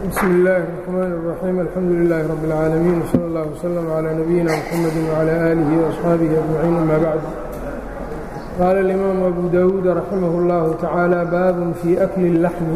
bsm اllaahi الرحmn الرaxيim alxamdu لilaahi rab اlcaalamiin wslى اllah wslm عlى nabiyina mxamedi وعlى آlihi وaصxaabihi أجmaciin ama bacd qaala اlimaamu abu dawuud raximah اllahu tacaala baabun fii akli اlaxmi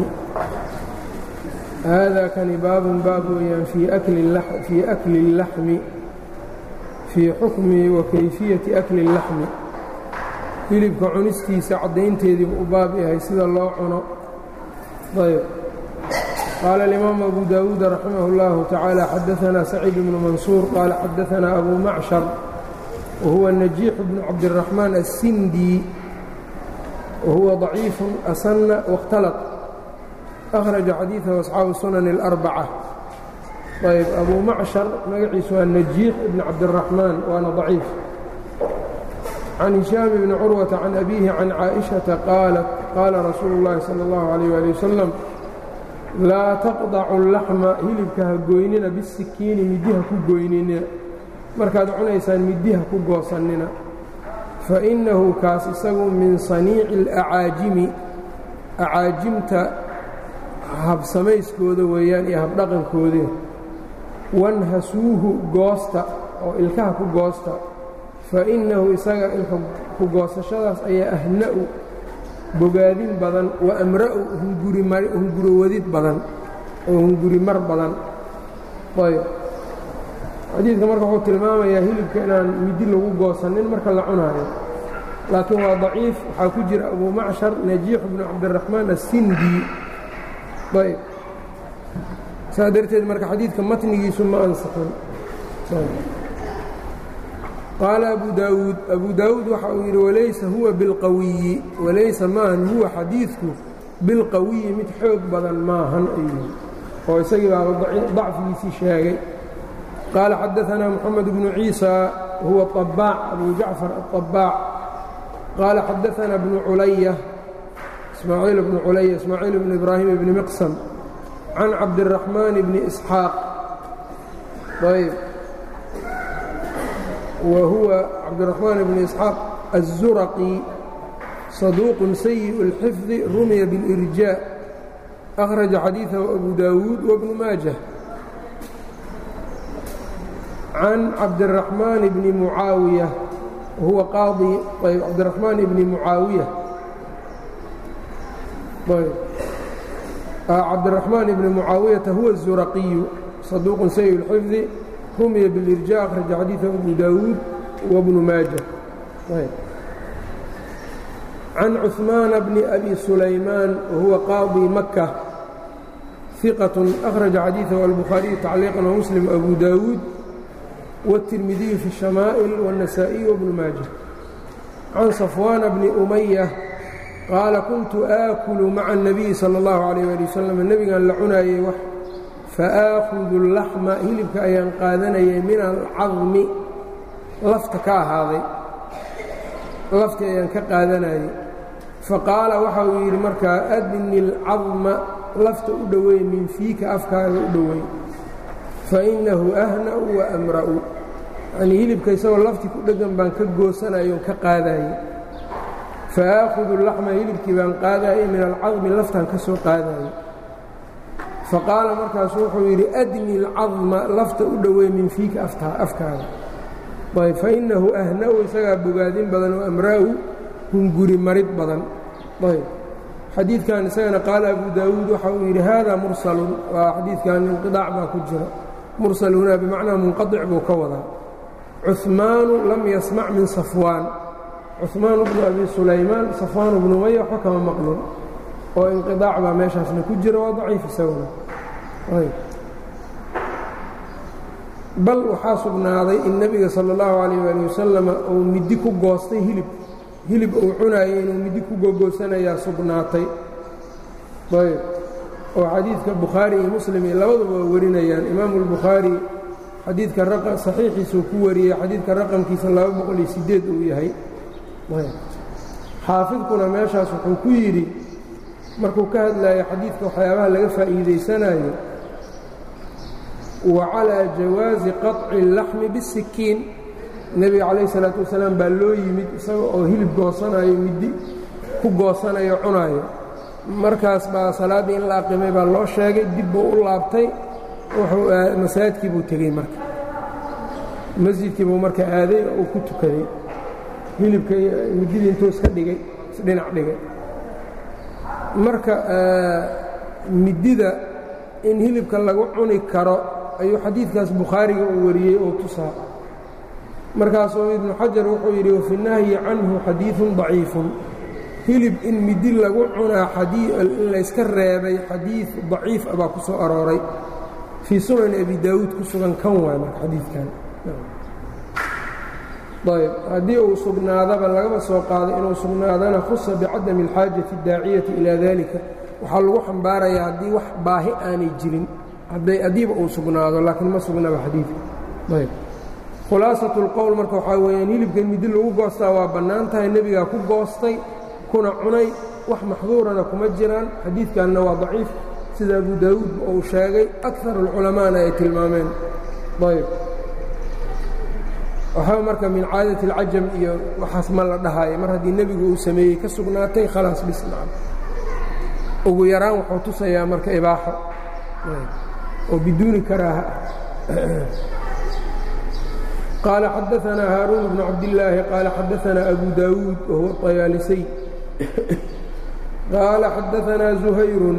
haadaa kani baabun baab weeyaan fii akli اllaxmi fii xukmi wa kayfiyati akli اllaxmi hilibka cunistiisa caddaynteediibu u baab yahay sida loo cuno ayb qaala اlimaamu abu dawuud raximah اllahu tacaala xadaanaa saciid bnu mansuur qaala xadaanaa abu macshar wahuwa najiixu bnu cabdiraxmaan assindi wahuwa ضaciifu asana waاkhtalaq akhraja xadiidahu asxaabu sunan اlarbaca ayb abu macshar magaciisu waa najiix ibn cabdiraxmaan waana ضaciif can hishaam bni curwata can abiihi can caaئiشhaةa qaalat qaala rasuulu اllahi salى اllahu عalيh ali wasalam laa taqdacu اlaxma hilibka ha goynina bisikiini midiha ku goynina markaad cunaysaan midiha ku goosannina faإnnahu kaas isagu min saniici اlacaajimi acaajimta habsamayskooda weeyaan iyo habdhaqankoode wanhasuuhu goosta oo ilkaha ku goosta fainnahu isaga ilka ku goosashadaas ayaa ahna'u bogaadin badan wa amra'u hunguriwadid badan oo hungurimar badan ayb xadiidka marka wuxuu tilmaamayaa hilibka inaan midi lagu goosanin marka la cunaayo laakiin waa daciif waxaa ku jira abu macshar najiix bnu cabdiraxmaan assindi ayb saa darteed marka xadiidka matnigiisu ma ansixin qaala abu daawuud abu daawuud waxa uu yidhi walaysa huwa bilqawiyi walaysa maahan huwa xadiidku bilqawiyi mid xoog badan maahan ayuu oo isagii baaba dacfigiisii sheegay qaala xadaanaa moxamed bnu ciisa huwa طabaac abu jacfar aلطabaac qaala xadaanaa bnu culaya ismaaciil bnu culaya ismaaciil bnu ibraahim bni miqsam can cabdiraxmaan bni isxaaq ayb whuwa cabdiraxmaan bn isxaaq الzuraqi صaduuq sayiء اlxifdi rumiya bاlirjاء akhraja xadiiثahu abu dawuud wbnu maajah can cabdiraxmaan bni mucaawiya huwa qaadi ayb cabdiraxmaan bni mucaawiya cabdiraxmaan bni mucaawiyata huwa الzuraqiyu صaduuq sayiء اlxifdi rumiya bilirjaa akhraja xadiiثa abu daawuud wabnu maaja can cuثmaana bni abi sulaymaan wahuwa qaadi maka ثiqaة akhraja xadiiثahu albukhaariyu tacliiqan wamuslim abu daawuud wالtirmidiyu fi الshamaa'il wالnasaa'iي wabnu maaja can safwaana bni umaya qaala kuntu aakulu maca الnabiyi salى اllahu عalيh ali wasalam nebigan la cunaayey wax faaakudu اlaxma hilibka ayaan qaadanayay min alcadmi lafta ka ahaaday lafti ayaan ka qaadanayay faqaala waxa uu yidhi markaa adni اlcadma lafta u dhoweey min fiika afkaaga u dhoweey fainahu ahna'u wa amra'u yanii hilibka isagoo lafti ku dheggan baan ka goosanayoon ka qaadayey faaakudu اlaxma hilibkii baan qaadayay min alcadmi laftaan ka soo qaadayay faqaala markaasu wuxuu yidhi adni اlcadma lafta u dhoweey min fiika afkaaga ayb fainahu ahna'u isagaa bogaadin badan oo amra'u hunguri marid badan ayb xadiidkan isagana qaala abu daawuud waxa uu yidhi hada mursalun waa xadiidkan inqiطaac baa ku jira mursal hunaa bimacnaa munqaطic buu ka wadaa cuثmaanu lam yasmac min safwaan cuثmaan bnu abi sulaymaan safwaan bnu umaya waxba kama maqlin oo inqiطaac baa meeshaasna ku jira waa daciif isaguna bal waxaa sugnaaday in nebiga salى اllahu عalيh ali wasalama uu midi ku goostay hilib hilib uu cunaayay inuu midi ku gogoosanayaa sugnaatay ayb oo xadiidka bukhaari iyo muslim iyo labaduba waa warinayaan imaamu اlbukhaari xadiidka saxiixiisuu ku wariyey xadiidka raqamkiisa laba boqol iyo sideed uu yahay xaafidkuna meeshaas wuxuu ku yidhi markuu ka hadlayo xadiidka waxyaabaha laga faa'iidaysanayo wa calىa jawaazi qaطci اllaxmi bisikiin nebiga calayh الsalaatu wasalaam baa loo yimid isaga oo hilib goosanayo midi ku goosanayo cunaayo markaas baa salaaddii in la aqimay baa loo sheegay dib buu u laabtay wuxuu masaajidkii buu tegey marka masjidkii buu marka aaday oo uu ku tukaday hilibka mididii intuu iska dhigay isdhinac dhigay marka midida in hilibka lagu cuni karo ayuu xadiidkaas bukhaariga uu wariyey oo tusaa markaasuu ibnu xajar wuxuu yidhi wafi nahyi canhu xadiiثun ضaciifun hilib in midi lagu cunaa in layska reebay xadiid daciif a baa ku soo arooray fii sunan abi daawuud ku sugan kan waay marka xadiidkan ayb haddii uu sugnaadaba lagaba soo qaaday inuu sugnaadana khusa bicadami اlxaajati اdaaciyati ilaa dalika waxaa lagu xambaarayaa haddii wax baahi aanay jirin haddiiba uu sugnaado laakiin ma sugnaba xadiidka ayb khulaasatu اlqowl marka waxaa weeyaan hilibkan midi lagu goostaa waa bannaan tahay nebigaa ku goostay kuna cunay wax maxduurana kuma jiraan xadiidkanna waa daciif sida abu daawuud uu sheegay akar اlculamaana ay tilmaameen ayb waxaa marka min caadati اlcajam iyo waxaas ma la dhahaayo mar haddii nebigu uu sameeyey ka sugnaatay khalaas bisnacam ugu yaraan wuxuu tusayaa marka ibaaxo oo biduuni karaaha qaala xadaanaa haaruun bnu cabdillaahi qaala xadaanaa abu daawuud wahuwa طayaalisay qaala xadaanaa zuhayrun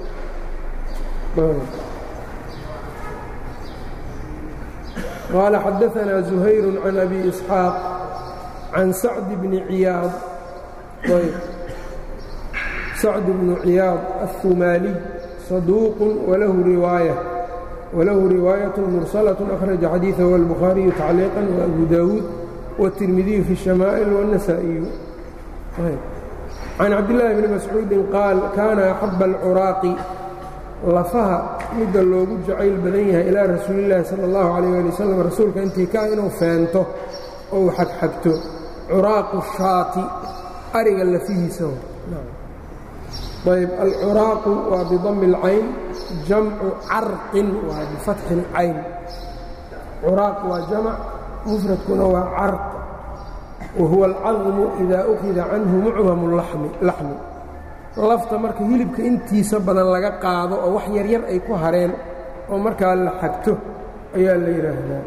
قال xدثنا زهير عن أبي إسحاaq عن سعد بن عyاaض سعد بن عyاaض الثمالي صدوق وله رواية مرسلة أخرج xadيiثه البخاري تعليقا وأبو داود والترمذي في الشhمائل والنسائي عن cabدالله بن مسعوuد قاaل كاna أحب الcراaq lafaha midda loogu jacayl badan yahay ilaa rasuulillaahi sala allahu calayh ali wasalam rasuulka intii ka inuu feento ou xagxagto curaaqu shaati ariga lafihiisa ayb alcuraaqu waa bidami اlcayn jamcu carqin waa bifatxi اlcayn curaaq waa jamac mufradkuna waa carq wa huwa alcadmu idaa ukhida canhu mucdamu laxmi lafta marka hilibka intiisa badan laga qaado oo wax yaryar ay ku hareen oo markaa la xagto ayaa la yidhaahdaa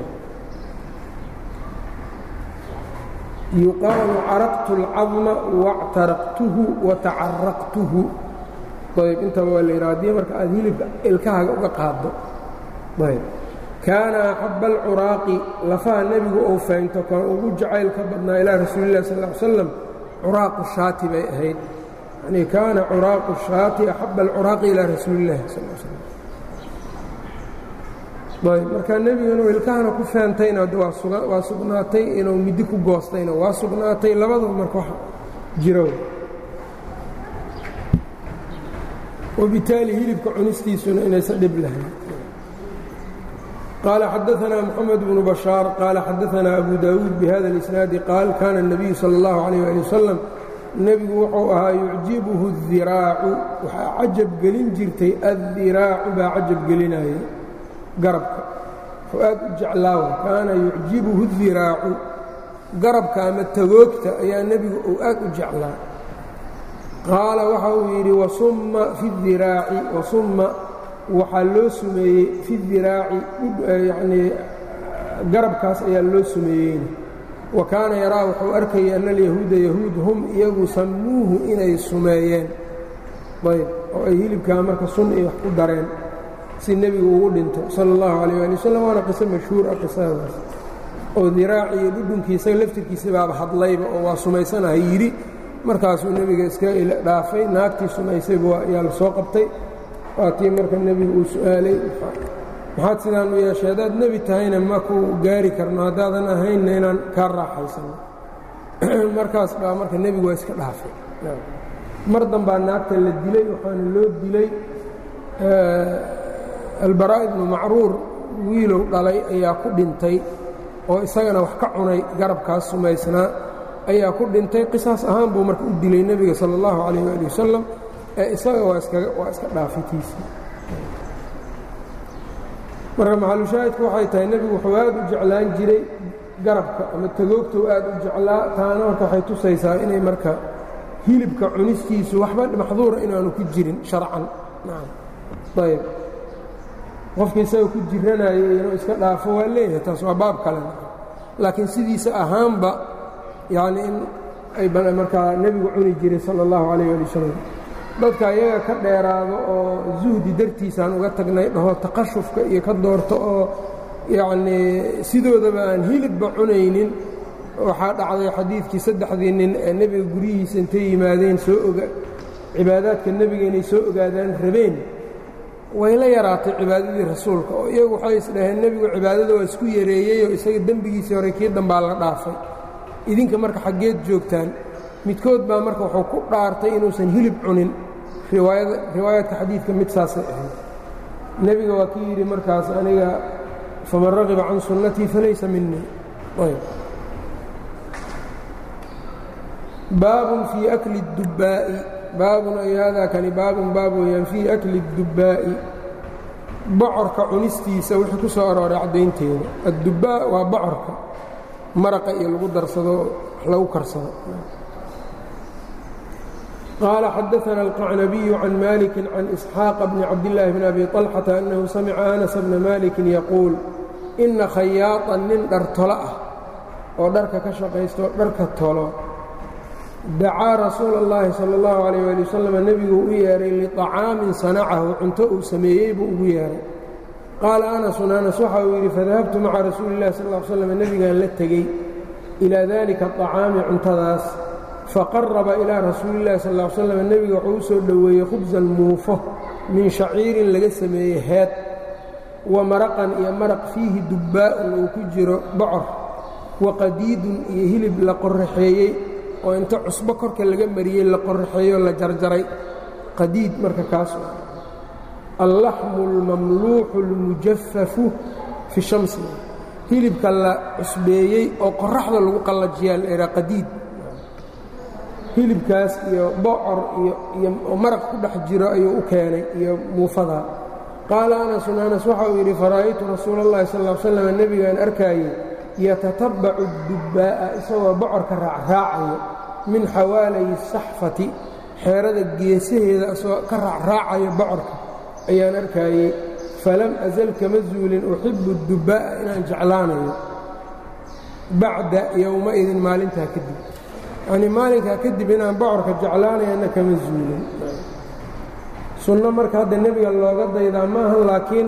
yuqaalu caraqtu اlcadma wاctaraqtuhu watacaraqtuhu ayb intaba waa la yidhaha hadii marka aad hilibka ilkahaga uga qaaddo ayb kaana axaba alcuraaqi lafaha nebigu ou faynto kan ugu jacayl ka badnaa ilaa rasuulillahi sal ly slam curaaqu shaati bay ahayd yani kaana curaaqu shaati axaba alcuraaqi ilaa rasuuli illahi sal l slam ayb marka nebigu inuu ilkahana ku feentayna waa sugnaatay inuu midi ku goostayna waa sugnaatay labadaba marka wax jiro wabitaali hilibka cunistiisuna inaysan dhib lahayn qaala xadaanaa moxamed bnu bashaar qaala xadaanaa abu daawuud bihada اlisnaadi qaal kaana الnabiyu salى اllahu عalيh ali wasalam nebigu wuxuu ahaa yucjibuhu الdiraacu waxaa cajab gelin jirtay addiraacu baa cajab gelinaya garabka wuxuu aad u jeclaawa kaana yucjibuhu الdiraacu garabka ama tagoogta ayaa nebigu uu aad u jeclaa qaala waxa uu yidhi wasumma fi اdiraaci wasumma waxaa loo sumeeyey fi diraaci yanii garabkaas ayaa loo sumeeyeyna wa kaana yaraa wuxuu arkayay ana alyahuuda yahuud hum iyagu sammuuhu inay sumeeyeen ayb oo ay hilibkaa marka sun iyo wax ku dareen si nebigu ugu dhinto sala اllahu calayh ali wasalam waana qiso mashhuur ah qisadaas oo diraaci iyo dhudhunkiisa laftirkiisa baaba hadlayba oo waa sumaysanaha yidhi markaasuu nebiga iska dhaafay naagtii sumaysayba ayaa la soo qabtay waatii marka nebigu uu su'aalay maxaad sidaan u yeeshay haddaad nebi tahayna ma ku gaari karno haddaadan ahaynna inaan kaa raaxaysanno markaas baa marka nebigu waa iska dhaafay mar dambaa naagta la dilay waxaana loo dilay albaraa ibnu macruur wiilow dhalay ayaa ku dhintay oo isagana wax ka cunay garabkaas sumaysnaa ayaa ku dhintay qisaas ahaan buu marka u dilay nebiga sala allahu calayh waali wasalam ee isaga waa iska dhaafitiisii marka maxalushaahidku waxay tahay nebigu wuxuu aad u jeclaan jiray garabka ama tagoogtou aad u jeclaa taana marka waxay tusaysaa inay marka hilibka cunistiisu waxba maxduura inaanu ku jirin sharcan ayb qofka isaga ku jiranayo inuu iska dhaafo waa leeyahay taas waa baab kale laakiin sidiisa ahaanba yacni in ay markaa nebigu cuni jiray sala allahu calayh ali wasalam dadka iyaga ka dheeraado oo zuhdi dartiisaan uga tagnay dhaho taqashufka iyo ka doorto oo yacnii sidoodaba aan hilibba cunaynin waxaa dhacday xadiidkii saddexdii nin ee nebiga guryihiisa intay yimaadeen soo oga cibaadaadka nebiga inay soo ogaadaan rabeen way la yaraatay cibaadadii rasuulka oo iyagu waxay isdhaheen nebigu cibaadada waa isku yareeyeyoo isaga dembigiisii hore kii dambaa la dhaafay idinka marka xaggeed joogtaan midkood baa marka wuxuu ku dhaartay inuusan hilib cunin riwaayaadka xadiidka mid saasay ahayd nebiga waa kii yidhi markaas aniga faman ragiba can sunnatii falaysa minii baabun fii akli اdubbaa'i baabun ay haadaa kani baabun baab weeyaan fii akli اdubbaa'i bocorka cunistiisa wixii ku soo arooray caddaynteeda addubbaa waa bocorka maraqa iyo lagu darsado lagu karsado qaala xadaثna الqacnabiyu can maliki can isxaaqa bni cabdillaahi bn abi طalxata annahu samica anas bna maliki yaquul ina khayaaطan nin dhar tolo ah oo dharka ka shaqaysto dharka tolo dacaa rasuula اllahi salى اllahu عalيh ali wasalam nebiguu u yeedhay liطacaamin sanacahu cunto uu sameeyey buu ugu yeedhay qaala anasun anas waxa uu yidhi fadahabtu maca rasuuli اllahi sal ll slam nebigaan la tegey ilaa dalika aطacaami cuntadaas faqaraba ilaa rasuuli اllahi sal ll slam nebiga wuxuu u soo dhoweeyey khubsan muufo min shaciirin laga sameeyey heed wa maraqan iyo maraq fiihi dubbaa'un uu ku jiro bocor wa qadiidun iyo hilib la qorraxeeyey oo inta cusbo korka laga mariyey la qorraxeeyo la jarjaray qadiid marka kaas allaxmu اlmamluuxu اlmujafafu fi shamsi hilibka la cusbeeyey oo qoraxda lagu qallajiyaa la idhaa qadiid hilibkaas iyo bocor iyo maraq ku dhex jiro ayuu u keenay iyo muufadaa qaala anasun anas waxa uu yidhi fara'aytu rasuula اllahi sal ll slam nebigaan arkaayey yatatabbacu dubbaa'a isagoo bocorka raacraacayo min xawaalayi saxfati xeerada geesaheeda isagoo ka raacraacayo bocorka ayaan arkaayey falam asal kama zuulin uxibu dubbaa'a inaan jeclaanayo bacda yowmaidin maalintaa kadib yacnii maalinkaa kadib inaan bocorka jeclaanayana kama zuulin sunno marka hadda nebiga looga daydaa maaha laakiin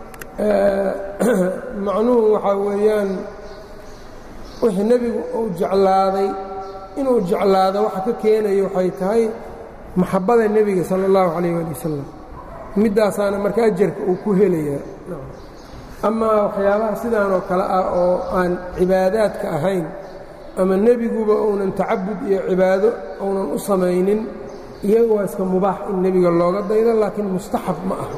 macnuhu waxaa weeyaan wixii nebigu uu jeclaaday inuu jeclaado waxa ka keenayo waxay tahay maxabbada nebiga sala allahu calayh ali wasalam middaasaana marka ajarka uu ku helayaa amaa waxyaabaha sidaan oo kale ah oo aan cibaadaadka ahayn ama nebiguba uunan tacabud iyo cibaado uunan u samaynin iyaga waa iska mubaax in nebiga looga daydo laakiin mustaxab ma aha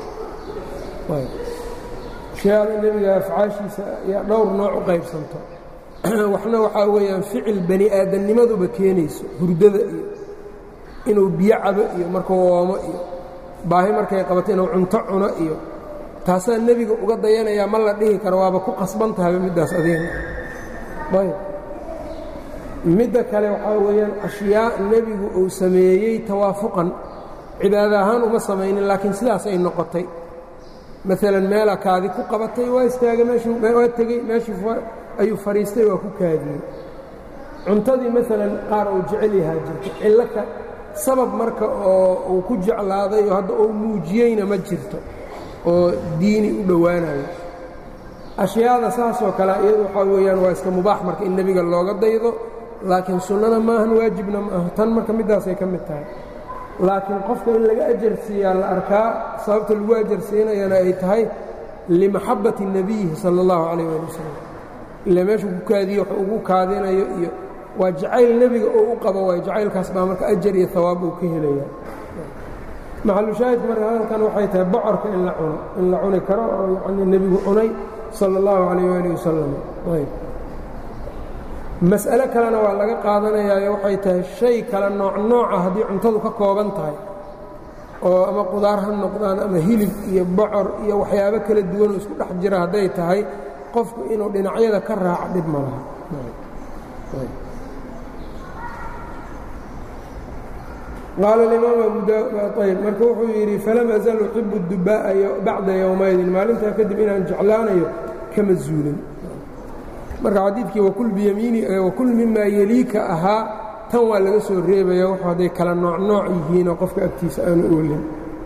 ashyaada nebiga afcaashiisa ayaa dhowr nooc u qaybsanto waxna waxaa weeyaan ficil bani aadamnimaduba keenayso hurdada iyo inuu biyo cabo iyo markuu woomo iyo baahi markay qabato inuu cunto cuno iyo taasaa nebiga uga dayanayaa ma la dhihi karo waaba ku qasban tahayba middaas adeega ayb midda kale waxaa weeyaan ashyaa nebigu uu sameeyey tawaafuqan cibaado ahaan uma samaynin laakiin sidaas ay noqotay maalan meela kaadi ku qabatay waa istaagay meeshwaa tegey meeshii ayuu fadhiistay waa ku kaadiyey cuntadii maalan qaar uu jecel yahaa jirto cillo ka sabab marka oo uu ku jeclaaday oo hadda uu muujiyeyna ma jirto oo diini u dhowaanayo ashyaada saasoo kale iyadu waxaa weeyaan waa iska mubaax marka in nebiga looga daydo laakiin sunnana maahan waajibna maaha tan marka middaasay ka mid tahay laakiin qofka in laga ajarsiiyaa la arkaa sababta lagu ajarsiinayana ay tahay limaxabbati nebiyihi sala allahu calayh ali wasalam ila meeshuu ku kaadiyo wax ugu kaadinayo iyo waa jacayl nebiga oo u qabo waay jacaylkaas baa marka ajar iyo hawaab uu ka helaya maxalushaahidka marka hadalkan waxay tahay bocorka in la cuno in la cuni karo oo yacnii nebigu cunay sala allahu calayh waali wasalam ayb mas'ale kalena waa laga qaadanayaayo waxay tahay shay kale nooc nooca haddii cuntadu ka kooban tahay oo ama qudaar ha noqdaan ama hilib iyo bocor iyo waxyaabo kala duwanoo isku dhex jira hadday tahay qofku inuu dhinacyada ka raaco dhib ma laha qaala alimaam abu daayb marka wuxuu yidhi falam azal uxibu dubaa'a bacda yowmaydin maalintaa kadib inaan jeclaanayo kama zuulin marka xadiidkii wakul biyamiini wakul mimaa yeliika ahaa tan waa laga soo reebaya wuxuu hadday kala nooc nooc yihiinoo qofka agtiisa aanu oolin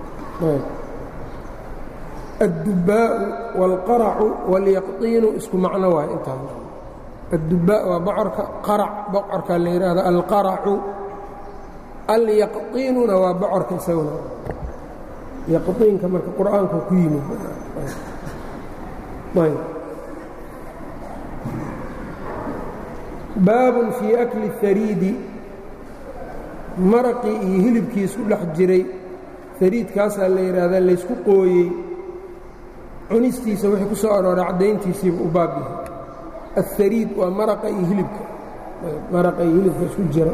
addubaa'u wاlqaracu wاlyaqطiinu isku macno waay intaa addubaa waa bocorka qarac bocorkaa la yidhaahdo alqaracu alyaqطiinuna waa bocorka isaguna yaqطiinka marka qur'aanka ku yimid baabun fii akli hariidi maraqii iyo hilibkii isku dhex jiray hariidkaasaa la yidhaahdaa laysku qooyey cunistiisa wixii ku soo arooray caddayntiisiiba u baab yahay aلhariid waa maraqa iyo hilibka maraqa iyo hilibka isku jira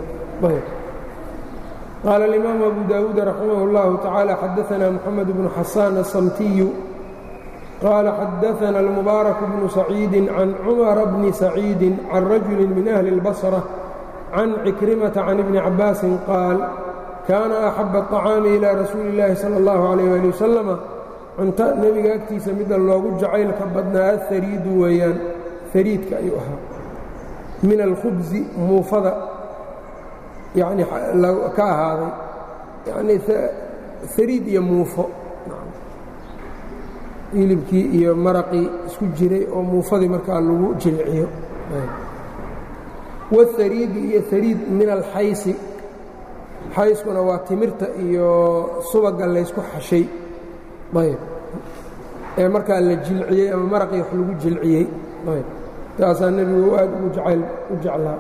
qaala اlimaamu abu daawuud raximah اllahu tacaala xadaanaa moxamed bnu xasaan aلsamtiyu qaala xadaana almubaarak bnu saciidi can cumara bni saciidi can rajuli min ahli اlbasra can cikrimata can ibni cabaasin qaal kaana axaba الطacaami ilaa rasuuli اllaahi salى اllahu عalayh ali wasalama cunto nebiga agtiisa midda loogu jacaylka badnaa ahariidu weeyaan hariidka ayuu ahaa min alkhubsi muufada yani ka ahaaday yanii hariid iyo muufo hilibkii iyo maraqii isku jiray oo muufadii markaa lagu jilciyo wاhariidi iyo hariid min alxaysi xayskuna waa timirta iyo subaga laysku xashay ayb ee markaa la jilciyey ama maraqii wax lagu jilciyey ayb taasaa nebigu aad ugu jacayl u jeclaa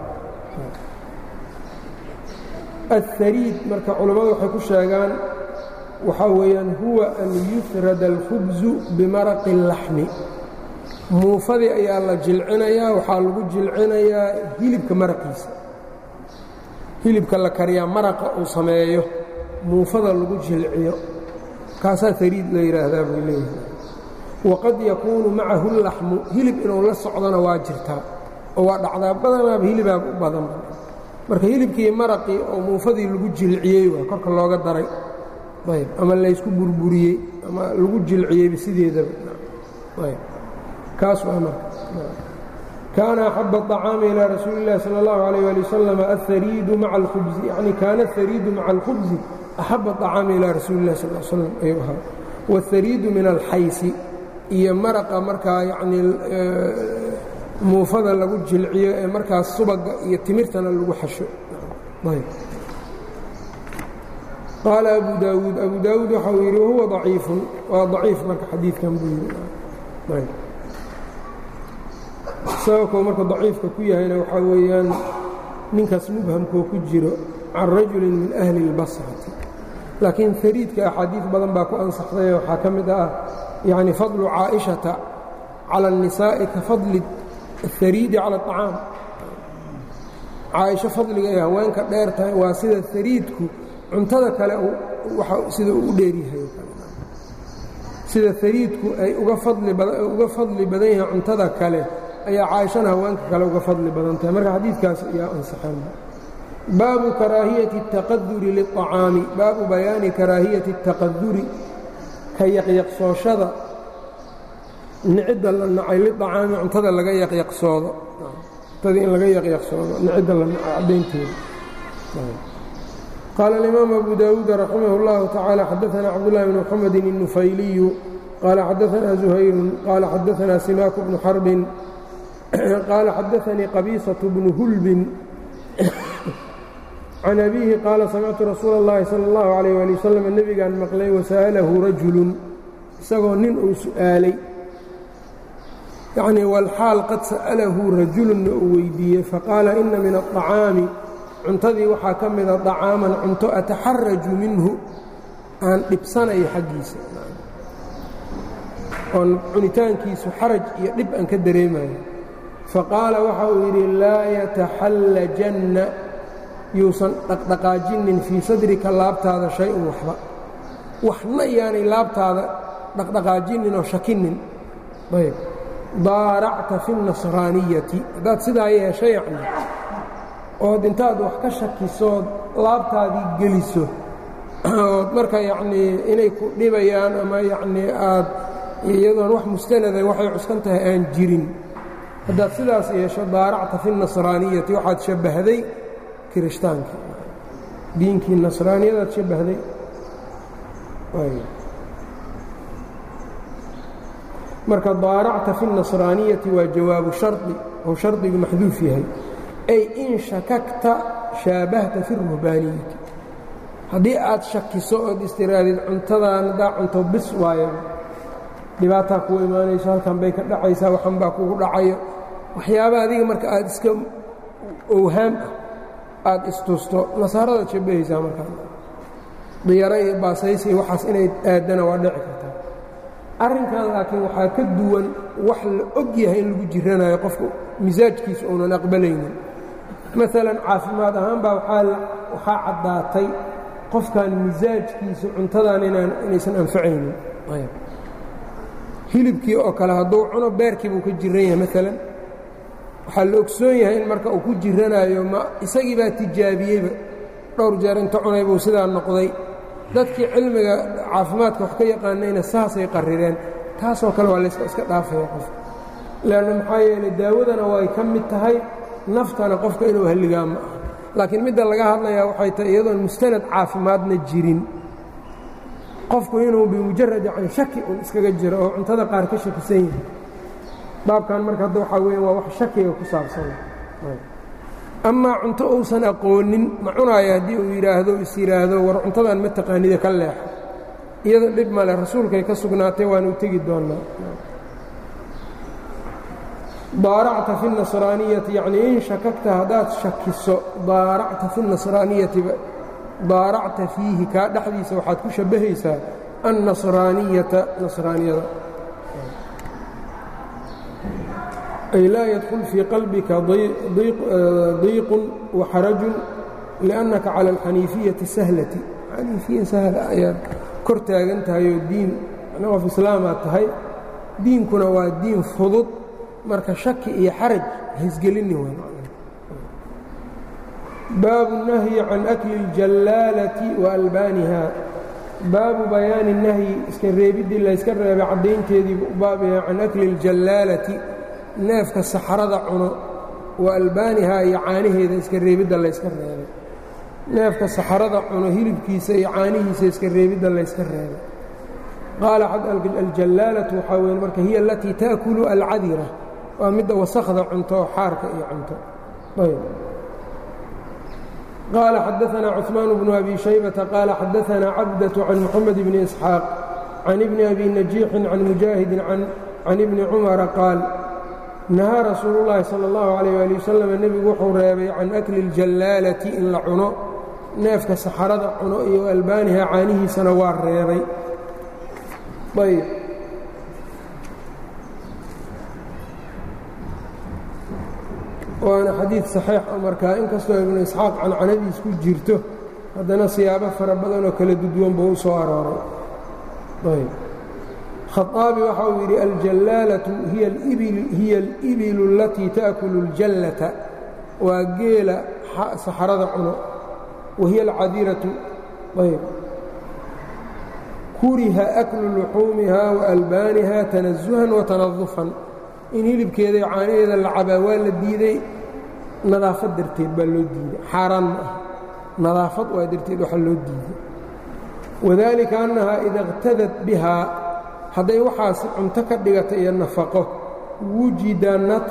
aلhariid marka culammadu waxay ku sheegaan waxaa weeyaan huwa an yufrada alkhubzu bimaraqi اllaxmi muufadii ayaa la jilcinayaa waxaa lagu jilcinayaa hilibka maraqiisa hilibka la kariyaa maraqa uu sameeyo muufada lagu jilciyo kaasaa hariid la yidhaahdaa bay leeyahay waqad yakuunu macahu laxmu hilib inuu la socdona waa jirtaa oo waa dhacdaa badanaaba hilibaaba u badan marka hilibkii maraqii oo muufadii lagu jilciyey waa korka looga daray ayb ama laysku burburiyey ama lagu jilciyeyba sideedaba ayb kaas waa marka kaana axaba الطacaami ilىa rasuuli اllahi salى اllahu عalيyه ali wasalam aلhariidu maca اlkhubsi yani kaana aلhariidu maca اlkhubsi axaba الطacaami ilaa rasuuli اllahi sal l slam ayuu ahaa wاhariidu min alxaysi iyo maraqa markaa yanii muufada lagu jilciyo ee markaas subaga iyo timirtana lagu xasho qaala abu daawuud abu daawuud waxa uu yidhi wahuwa ضaciifun waa ضaciif marka xadiidkan buu yidhi sababkuu marka daciifka ku yahayna waxaa weeyaan ninkaas mubhamkoo ku jiro can rajulin min ahli اlbasrati laakiin hariidka axaadiid badan baa ku ansaxday waxaa ka mid ah yani fadlu caaئiشhaةa calى الnisaaءi ka fadli الhariidi calى الطacaam caaisho fadliga ay haweenka dheer tahay waa sida hariidku cuntada kale sida uu u dheeryahay sida hariidku ay uga fadli badan yahay cuntada kale ayaa caaishana haweenka kale uga fadli badan tahay marka xadiidkaas ayaa ansaxan baabu karaahiyati الtaqaduri liلطacaami baabu bayaani karaahiyati الtaqaduri ka yaqyaqsooshada nicidda la nacay liطacaami cuntada laga yaqyaqsoodo cuntada in laga yaqyaqsoodo nicidda la nacay caddaynteeda qaala الإimaam abu dawuud raximah اllahu taعaalى xadaثna cabdالlahi bn mxamedi الnufayliyu qaala xadaثna زuhayru qaala xadaثna simaaku bnu xarbin qaala xadaثanii qabiisaة bnu hulbin can abiihi qaala samictu rasuula اllahi salى اllahu عalيyه ali wasalam nebigaan maqlay wasa'alahu rajulun isagoo nin uu su'aalay yacnii walxaal qad sa'alahu rajulunna uu weydiiyey faqaala ina min aلطacaami cuntadii waxaa ka mida طacaaman cunto ataxaraju minhu aan dhibsanayo xaggiisa oon cunitaankiisu xaraj iyo dhib aan ka dareemayo faqaala waxa uu yidhi laa yataxallajanna yuusan dhaqdhaqaajinin fii sadrika laabtaada shay-un waxba waxna yaanay laabtaada dhaqdhaqaajinin oo shakinin ayb daaracta fi اnasraaniyati haddaad sidaa yeesha yacni ood intaad wax ka shakisood laabtaadii geliso ood marka yacnii inay ku dhibayaan ama yacnii aad iyadoon wax mustanada waxay cuskan tahay aan jirin haddaad sidaas yeesho daaracta fi nasraaniyati waxaad shabbahday kirishtaanka diinkii nasraaniyadaad shabbahday marka daaracta fi الnasraaniyati waa jawaabu shardi ou shardigu maxduuf yahay ay in shakagta shaabahta fi ruhbaaniyati haddii aad shakiso ood istiraadid cuntadan haddaa cunto bis waayo dhibaataa kugu imaanayso halkan bay ka dhacaysaa waxan baa kugu dhacayo waxyaaba adiga marka aad iska owhaam ah aad istusto nasaaradaad shabbahaysaa markaa diyaro iyo baasaysi waxaas inay aadana waa dhici kartaa arrinkan laakiin waxaa ka duwan wax la og yahay in lagu jiranayo qofku misaajkiisa uunan aqbalaynin maalan caafimaad ahaan baa waxaa caddaatay qofkan misaajkiisa cuntadan inaysan anfacaynin hilibkii oo kale hadduu cuno beerkii buu ka jiran yahay maalan waxaa la ogsoon yahay in marka uu ku jiranayo ma isagii baa tijaabiyeyba dhowr jeer inta cunay buu sidaa noqday dadkii cilmiga caafimaadka wax ka yaqaanayna saasay qarireen taasoo kale waa layska iska dhaafaya qofka leanna maxaa yeelay daawadana way ka mid tahay naftana qofka inuu halligaa ma aha laakiin midda laga hadlayaa waxay tahay iyadoon mustanad caafimaadna jirin qofku inuu bimujarad yani shaki un iskaga jiro oo cuntada qaar ka shakisan yahay baabkan marka hadda waxaa weya waa wax shakiga ku saabsan amaa cunto uusan aqoonin ma cunaayo haddii uu yidhaahdo is yidhaahdo war cuntadan ma taqaanida ka leexo iyada dhib male rasuulkay ka sugnaatay waanu tegi doonnaa daaracta fi nasraaniyati yacnii in shakagta haddaad shakiso daaracta fi nasraaniyati daaracta fiihi kaa dhexdiisa waxaad ku shabbahaysaa annasraaniyata nasraaniyada ay laa yadkul fii qalbika diiqun waxarajun liannaka cala alxaniifiyati sahlati xaniifiya sahla ayaad kor taagan tahay oo diin qof islaamaad tahay diinkuna waa diin fudud marka shaki iyo xaraj haisgelini w baabu الnahyi can akli اljallaalati wa albaaniha baabu bayaani nahyi iska reebiddii layska reebay caddaynteediibu u baabaya can akli اljallaalati neefka saxrada cuno wa albaanihaa iyo caanaheeda iska reebidda layska reebay neefka saxrada cuno hilibkiisa iyo caanihiisa iska reebidda layska reebay qaala aljallaalatu waxaa weeye marka hiya alatii taأkulu alcadira waa midda wasakda cunto oo xaarka iyo cunto qaala xadaثna cثmaan bnu abi shaybata qaala xadaثna cabdaة can muxamed bni isxaaq can ibni abi najiixin can mujaahidin can ibni cumara qaal nahaa rasuulu llaahi sala allahu calayh waali wasalam nebigu wuxuu reebay can akli اljallaalati in la cuno neefka saxarada cuno iyo albaaniha caanihiisana waa reebay ayb waana xadiid saxiix oo markaa inkastoo ibnu isxaaq cancanadiis ku jirto haddana siyaabo fara badan oo kala duduwan buu u soo arooray ayb khaaabi waxa uu yidhi aljallaalatu hiya alibilu alatii taأkulu اljallata waa geela saxarada cuno wa hiya alcadiratu ayb kuriha aklu luxuumiha waalbaaniha tanasuhan watanadufan in hilibkeeda iyo caanaheeda la cabaa waa la diiday nadaafad darteed baa loo diiday xaaraan ma ah nadaafad waa darteed waxa loo diiday wadalika annaha ida اqtadat bihaa hadday waxaas cunto ka dhigata iyo nafaqo wujida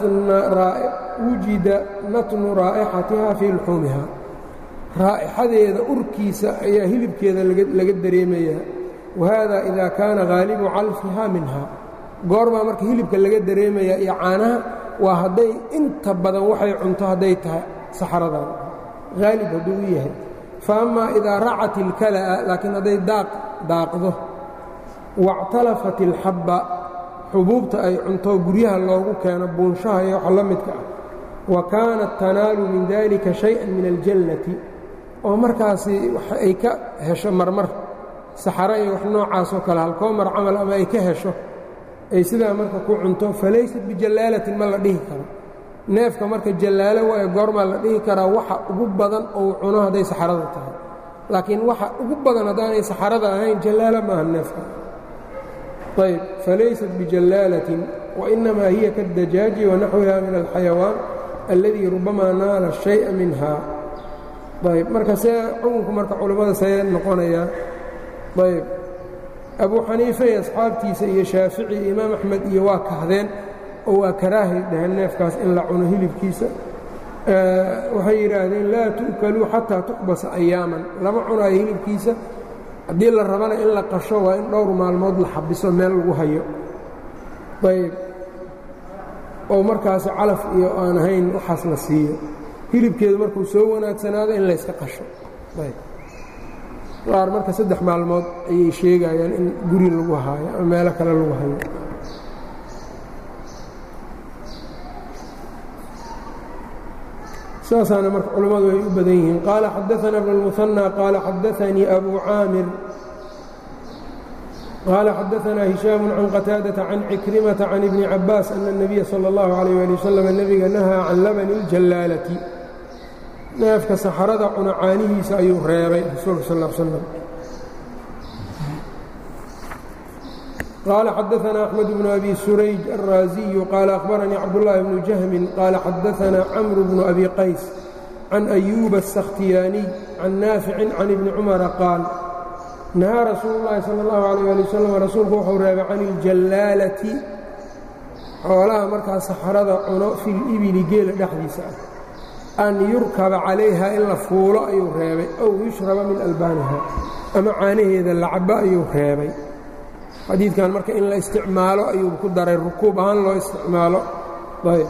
natnu raa'ixatiha fii luxuumiha raa'ixadeeda urkiisa ayaa hilibkeeda laga dareemayaa wahada ida kaana haalibu calfiha minha goorbaa marka hilibka laga dareemayaa iyo caanaha waa hadday inta badan waxay cunto hadday tahay saxradan haalib hadduu u yahay fa amaa idaa racat ilkala'a laakiin hadday daaq daaqdo wاctalafat اlxabba xubuubta ay cunto guryaha loogu keeno buunshaha iyo waxa la midka ah wa kaanat tanaalu min dalika شhayئa min aljannati oo markaasi ay ka hesho marmar saxaro iyo wax noocaasoo kale halkoomar camal ama ay ka hesho ay sidaa marka ku cunto falaysat bijallaalatin ma la dhihi karo neefka marka jallaalo waayo goormaa la dhihi karaa waxa ugu badan ou cuno hadday saxarada tahay laakiin waxa ugu badan haddaanay saxarada ahayn jallaala maaha neefka ayb falaysat bijallaalatin wainamaa hiya kaاdajaaji wanaxwiha min alxayawaan alladii rubamaa naala shay'a minha ayb marka see xukunku marka culammada see noqonayaa ayb abuu xaniife iyo asxaabtiisa iyo shaafici iyo imaam axmed iyo waa kahdeen oo waa karaahay dhaheen neefkaas in la cuno hilibkiisa waxay yidhaahdeen laa tu'kaluu xataa tuqbasa ayaaman lama cunaayo hilibkiisa haddii la rabana in la qasho waa in dhowr maalmood la xabiso meel lagu hayo ayb oo markaasi calaf iyo aan ahayn waxaas la siiyo hilibkeedu markuu soo wanaagsanaado in layska qasho ayb qaar marka saddex maalmood ayay sheegayaan in guri lagu haayo ama meelo kale lagu hayo saasaana marka culammadu ay u badan yihiin qaala xadaثana bn الmuثanى qaala xadaثanii abu caamir qaala xadaثana hishaam can qataadaةa can cikrimata can ibni cabaas ana الnabiya salى اllahu عalيه ali waslm nebiga nahaa can labani اljallaalati neefka saxarada cuna caanihiisa ayuu reebay rasuulka sal ا slam qaala xadaثna أxmed bnu abi surayj الraaziyu qaala akhbaranii cabdالlahi bnu jahmin qaala xadaثna camr bnu abi qays can أyuuba الsakhtiyaaniy can naaficin can ibni cumara qaal nahaa rasuulu اllahi salى اllahu عalيه ali waslm rasuulku wuxuu reebay can اljallaalati xoolaha markaa saxarada cuno fi libili geela dhexdiisa ah an yurkaba calayha in la fuulo ayuu reebay ow yushraba min albaaniha ama caanaheeda lacabo ayuu reebay xadiidkan marka in la isticmaalo ayuu ku daray rukuub ahaan loo isticmaalo ayb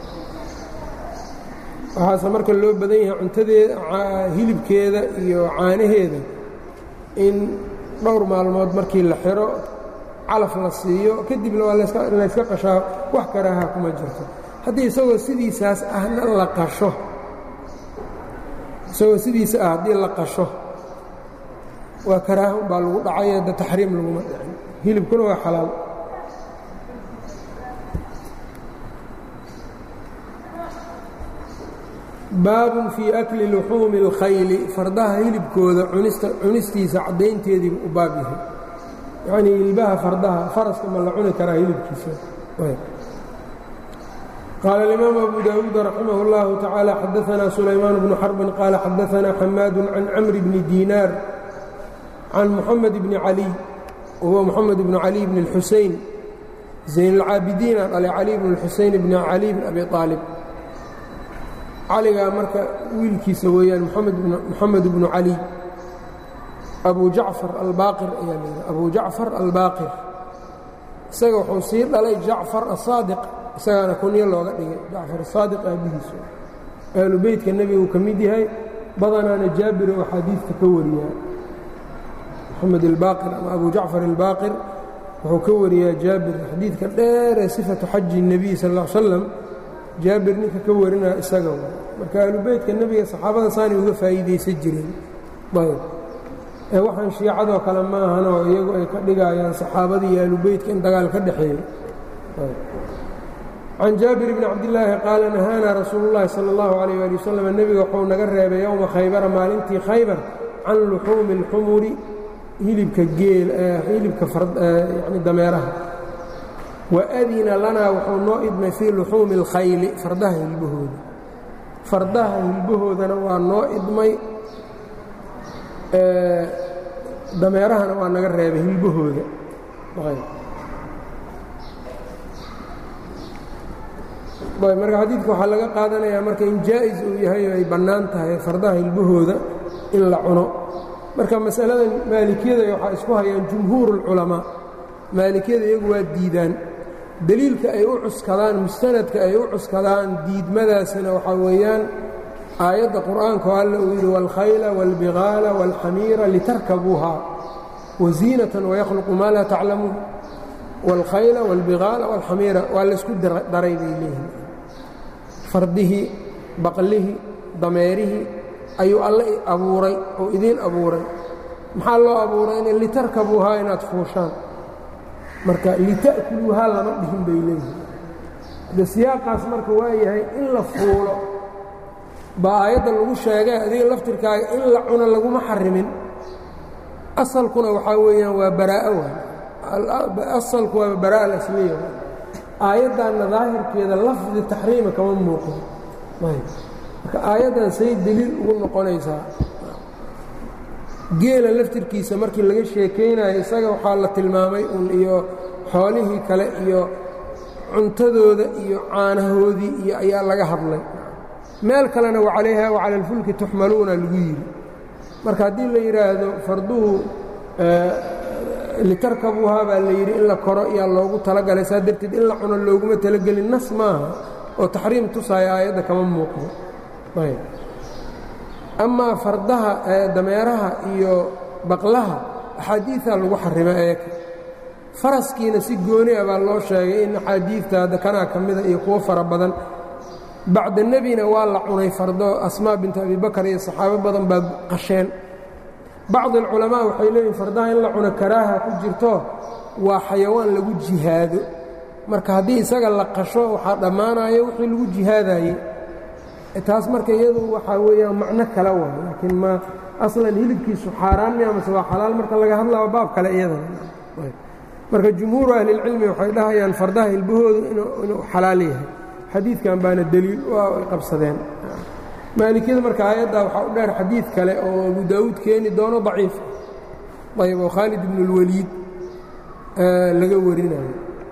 waxaase marka loo badan yahay cuntadeeda hilibkeeda iyo caanaheeda in dhowr maalmood markii la xiro calaf la siiyo kadibna waa layska qashaa wax karaaha kuma jirto haddii isagoo sidiisaas ahna la qasho isagoo sidiisa ah haddii la qasho waa karaaha umbaa lagu dhacay da taxriim laguma dhicin hilibkuna waa xalaal baabun fii akli luxuumi اlkhayli fardaha hilibkooda cunistiisa caddaynteediibu u baab yahay yacnii hilbaha fardaha faraska ma la cuni karaa hilibkiisa qaala اlimaamu abu daawuud raximah اllahu tacaala xadaanaa sulaymaan bnu xarbin qaala xadaanaa xamaadu can camri bni diinaar can muxamed bni caliy wahuwa moxamed bnu cali bni اlxusein zayn اlcaabidiina dhalay cali bn اlxusein bni cali bn abi aalib caligaa marka wiilkiisa weeyaan moxamed bnu cali abu jacfar albaaqir ayaa layidhi abu jacfar albaaqir isaga wuxuu sii dhalay jacfar asaadiq isagaana kunyo looga dhigay jacfar asaadiq aabbihiisu ahlu beytka nebiguu ka mid yahay badanaana jaabir oo xadiidka ka wariyaa moxamed albaaqir ama abu jacfar albaaqir wuxuu ka wariyaa jaabir xadiidka dheeree sifatu xaji الnebiy sal ا l slam jaabir ninka ka warinaa isaga marka ahlubeytka nebiga saxaabada saanay uga faa'iidaysan jireen ayb ee waxaan shiicadoo kale ma ahanoo iyagu ay ka dhigayaan saxaabadii iyo ahlubeytka in dagaal ka dhexeeyo can jaabir bni cabdillaahi qaala nahaanaa rasuulu llahi sala اllahu alayh ali wasalam nebiga wuxuu naga reebay yowma khaybara maalintii khaybar can luxuumi اlxumuri hilibka geel hilibka yani dameeraha waadina lanaa wuxuu noo idmay fii luxuumi اlkhayli fardaha hilbahooda fardaha hilbahoodana waa noo idmay dameerahana waa naga reebay hilbahooda marka xadiidka waxaa laga qaadanayaa marka in jaa'is uu yahay oo ay bannaan tahay fardaha hilbahooda in la cuno marka masalada maalikiyada waxaa isku hayaan jumhuur اlculamaa maalikiyada iyagu waa diidaan deliilka ay u cuskadaan mustanadka ay u cuskadaan diidmadaasina waxaa weeyaan aayadda qur'aanka oo alla uu yidhi wاlkhayla wاlbigaala wاlxamiira litarkabuuha waziinatan wayakhluqu maa laa taclamuun wاlkhayla wاlbigaala wاlxamiira waa laysku daray bay leeyihin fardihii baqlihii dameerihii ayuu alle abuuray oo idiin abuuray maxaa loo abuurayna litarkabuuhaa inaad fuushaan marka lita'kuluuhaa lama dhihin bay leeyihin de siyaaqaas marka waa yahay in la fuulo baa aayadda lagu sheegay adiga laftirkaaga in la cuno laguma xarimin asalkuna waxaa weeyaan waa baraa'o waay asalku waa baraa'a alasliya waay aayaddanna daahirkeeda lafdi taxriima kama muuqdo marka aayaddan say deliil ugu noqonaysaa geela laftirkiisa markii laga sheekaynayo isaga waxaa la tilmaamay un iyo xoolihii kale iyo cuntadooda iyo caanahoodii iyo ayaa laga hadlay meel kalena wa calayha wa cala alfulki tuxmaluuna lagu yidhi marka haddii la yidhaahdo farduhu litarkabuuhaa baa la yidhi in la koro iyaa loogu talagalay saa darteed in la cuno looguma talagelin nas maaha oo taxriim tusaaya aayadda kama muuqdo ayb amaa fardaha dameeraha iyo baqlaha axaadiidaa lagu xarima eeka faraskiina si gooni a baa loo sheegay in axaadiidta kanaa ka mida iyo kuwo fara badan bacda nebina waa la cunay fardo asmaa bintu abibakar iyo saxaabo badan baa qasheen bacdi alculamaa waxay leeyihin fardaha in la cuno karaaha ku jirto waa xayawaan lagu jihaado marka haddii isaga la qasho waxaa dhammaanaya wixii lagu jihaadayey taas marka iyadu waxaa weeyaan macno kale waay laakiin ma aslan hilibkiisu xaaraan mi amase waa xalaal marka laga hadlao baab kale iyadana marka jumhuuru ahlilcilmi waxay dhahayaan fardaha hilbahoodu inuu xalaal yahay xadiidkan baana deliil waa ay qabsadeen maalikiyada marka aayaddaa waxaa u dheer xadiid kale oo abu daawuud keeni doono daciif ayb oo khaalid ibnu اlwaliid laga warinayo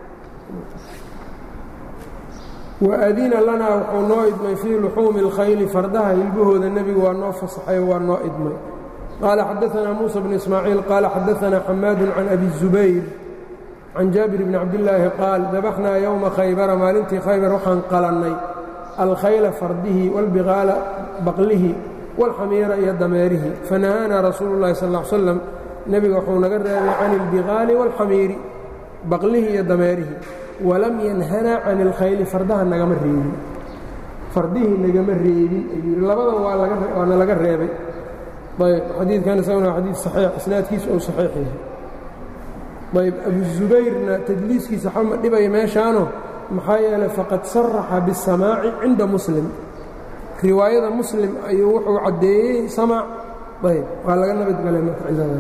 waadina lanaa wuxuu noo idmay fii luxuumi اlkhayli fardaha hilbahooda nebigu waa noo fasaxay waa noo idmay qaala xadaanaa muusa bn ismaaciil qaala xadaanaa xamaadu can abi الzubayr can jaabir bni cabdillaahi qaal dabaxnaa yowma khaybara maalintii khaybar waxaan qalannay alkhayla fardihi wاlbiqaala baqlihi wاlxamiira iyo dameerihi fanahaanaa rasuulu llahi sal l slam nebiga wuxuu naga reebay can اlbiqaali wاlxamiiri baqlihi iyo dameerihi walam yanhanaa can اlkhayli fardaha nagama reebin fardihii nagama reebin ayuu yidhi labadan waana laga reebay ayb xadiidkan isaguna waa xadiid saxiix isnaadkiisa ou saxiix yahay ayb abuzubayrna tadliiskiisa xama dhibaya meeshaano maxaa yeelay faqad saraxa biاsamaaci cinda muslim riwaayada muslim ayuu wuxuu caddeeyey samaac ayb waa laga nabadgelay marka cidadan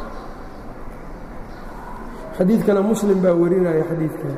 xadiidkana muslim baa warinaya xadiidkan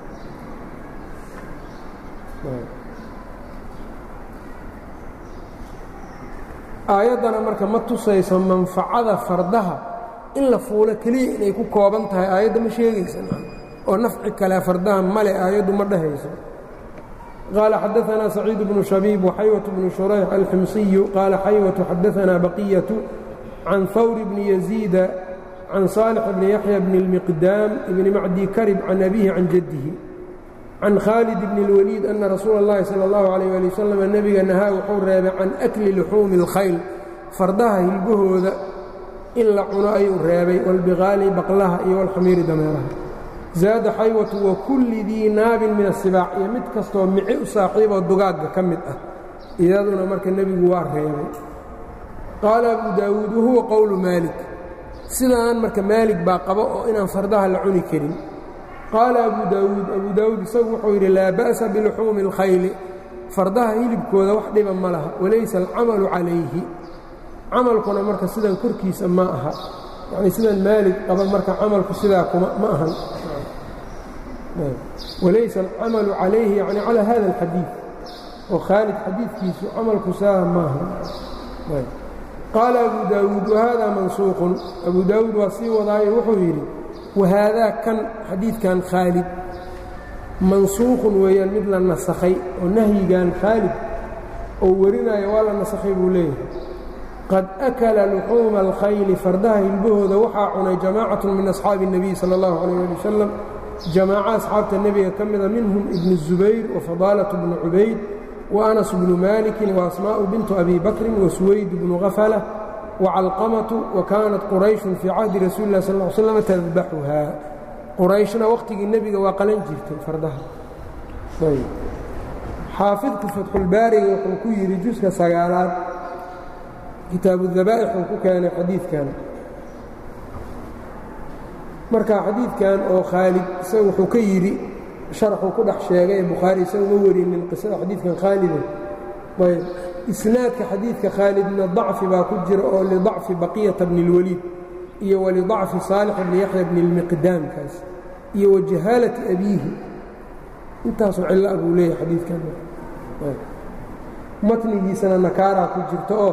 aayaddana marka ma tusayso manfacada fardaha in la fuulo keliya inay ku kooban tahay aayadda ma sheegaysa oo nafci kale fardaha male aayaddu ma dhahayso qaala xadaanaa saciid bnu shabiib waxaywatu bnu shurayx alximsiyu qaala xaywatu xadaanaa baqiyatu can hawr bni yaziida can saalix bni yaxya bni اlmiqdaam ibni macdi karib can abihi can jaddihi can khaalid bni اlwaliid ana rasuula اllahi salى اllahu alayh ali wasalam nebiga nahaa wuxuu reebay can akli luxuumi اlkhayl fardaha hilbahooda in la cuno ayuu reebay wاlbiqaali baqlaha iyo wاlxamiiri dameeraha zaada xaywatu wa kulli dii naabin min asibaac iyo mid kastoo mici u saaxiiboo dugaagga ka mid ah iyaduna marka nebigu waa reebay qaala abu daawuud wahuwa qowlu maalik sidaan marka maalig baa qaba oo inaan fardaha la cuni karin qaala abu daawuud abu daawuud isagu wuxuu yidhi laa ba'sa biluxuumi اlkhayli fardaha hilibkooda wax dhiba ma laha walaysa alcamalu calayhi camalkuna marka sidan korkiisa ma aha yacni sidan maalig qaba marka camalku sidaa kuma ma ahan walaysa alcamalu calayhi yani calaa hada alxadiid oo khaalid xadiidkiisu camalku saa maaha qaala abu daawuud wahada mansuuqun abu daawuud waa sii wadaayo wuxuu yidhi wahaadaa kan xadiidkan khaalid mansuuqun weeyaan mid la nasakhay oo nahyigan khaalid oo warinaya waa la nasakhay buu leeyahay qad akala luxuuma alkhayli fardaha hilbahooda waxaa cunay jamaacatu min asxaabi الnebiy salى اllahu alayh ali wasalam jamaaco asxaabta nebiga ka mida minhum ibnu الzubayr wafadaalaة bnu cubayd وأنس بن مالك وأسmاء بنت أbي بكر وسويد بن غفلة وcلقمة وكانت qرayش في cهdi رasuل الlah صلى اه عل سلم تذبxha qrayشhna waqtigii nebiga waa qalan jirtay fardaha xaafidku fatxulbaariga wuxuu ku yidhi juska sagaalaad kitaabu الذabائح uu ku keenay xadiidkan marka xadiidkan oo khaalid isaga wuxuu ka yidhi sharaxuu ku dhex sheegay bukhaari isaga ma warinin qisada xadiidkan khaalida ayb isnaadka xadiidka khaalidna dacfi baa ku jira oo lidacfi baqiyata bni اlwaliid iyo walidacfi saalix bni yaxya bni اlmiqdaamkaas iyo wajahaalati abiihi intaasoo cilla buu leeyahay xadiidkan matnigiisana nakaaraa ku jirta oo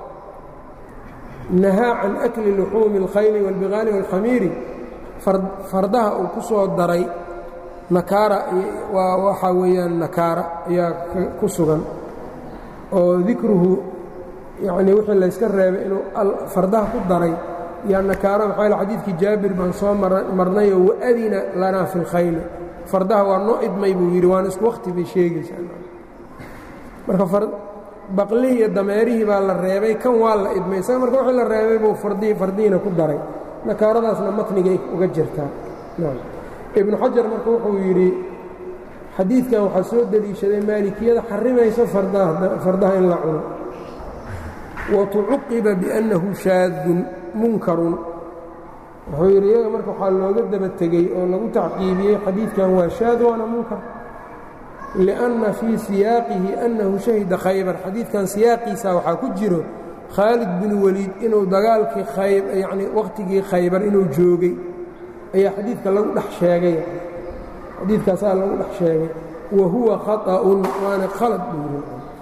nahaa can akli luxuumi اlkhayli wاlbiqaali wاlkhamiiri fardaha uu ku soo daray nakaara waa waxaa weeyaan nakaara ayaa ku sugan oo dikruhu yacnii wixii layska reebay inuu fardaha ku daray yaa nakaara maxaa yale xadiidkii jaabir baan soo marnayoo waadina lanaa fi اlkhayli fardaha waa noo idmay buu yidhi waana isku wakhti bay sheegaysaa marka baqlihii iyo dameerihii baa la reebay kan waa la idmay isaga marka wixii la reebay buu fardihii fardihiina ku daray nakaaradaasna matnigay uga jirtaa ibnu xajar marka wuxuu yidhi xadiidkan waxaa soo deliishaday maalikiyada xarimayso fardaha in la cuno wa tucuqiba biannahu shaadun munkarun wuxuu yidhi iyaga marka waxaa looga daba tegey oo lagu tacqiibiyey xadiidkan waa shaad waana munkar lianna fii siyaaqihi annahu shahida khaybar xadiidkan siyaaqiisa waxaa ku jiro khaalid bin weliid inuu dagaalkii khayb yacnii wakhtigii khaybar inuu joogay ayaa xadiidka lagu dhex sheegay xadiidkaasaa lagu dhex sheegay wa huwa khaطa'un waana khalad buuri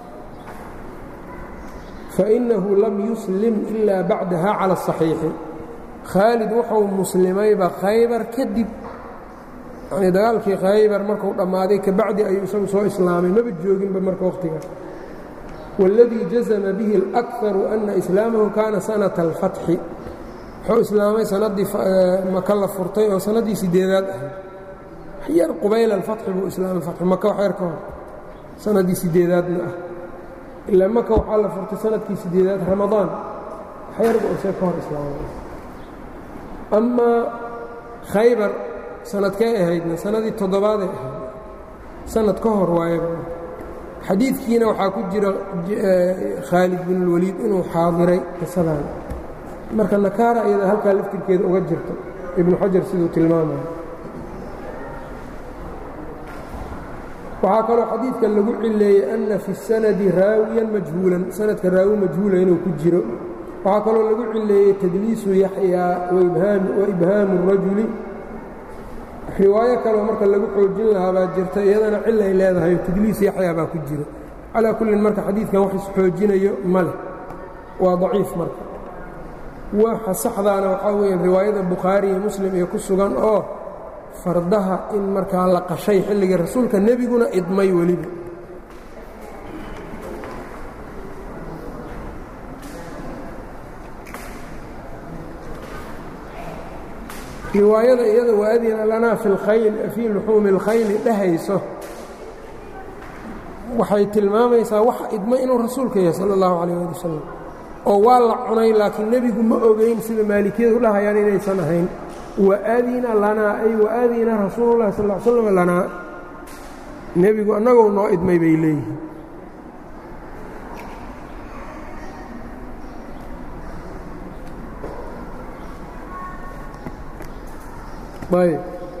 fainahu lam yuslim ilaa bacdaha cala الصaxiixi khaalid wuxuu muslimayba khaybar kadib yanii dagaalkii khaybar markuu dhammaaday kabacdi ayuu isagu soo islaamay maba jooginba marka wakhtigaas wاladii jazma bihi اlأkaru ana islaamahu kaana sanaةa اlfatxi wuxuu islaamay sanadii maka la furtay oo sanadii sideedaad ahayd yar qubayl alfatxi buu islaamay fatxu maka wax yar ka hor sanadii sideedaadna ah ilaa maka waxaa la furtay sanadkii sideedaad ramadaan wax yar buu isee ka hor islaamay amaa khaybar sanadkay ahaydna sanadii toddobaaday ahayd sanad ka hor waayaba xadiidkiina waxaa ku jira khaalid bin اlwaliid inuu xaadiray qisadan marka nakaara iyada halkaa laftirkeeda uga jirto ibnu xajar siduu tilmaamaya waxaa kaloo xadiidka lagu cileeyey anna fi الsanadi raawiyan majhuulan sanadka raawi majhuula inuu ku jiro waxaa kaloo lagu cileeyey tadliisu yaxyaa wa ibhaamu الrajuli riwaayo kaloo marka lagu xoojin lahaa baa jirta iyadana cilay leedahay tadliis yaxyaa baa ku jiro calaa kullin marka xadiidkan wax isxoojinayo ma leh waa daciif marka waxa saxdaana waxaa weeye riwaayada bukhaari iyo muslim iyo ku sugan oo fardaha in markaa la qashay xilligii rasuulka nebiguna idmay weliba riwaayada iyada waadina lanaa fi lkhayl fii luxuumi اlkhayli dhehayso waxay tilmaamaysaa wax idmay inuu rasuulka yahay sala اllahu calayh ali wasalam oo waa la cunay laakiin nebigu ma ogeyn sida maalikiyadu dhahayaan inaysan ahayn waadina lanaa ay waadina rasuulu llahi sal l slam lanaa nebigu annagoo noo idmay bay leeyihiin ayb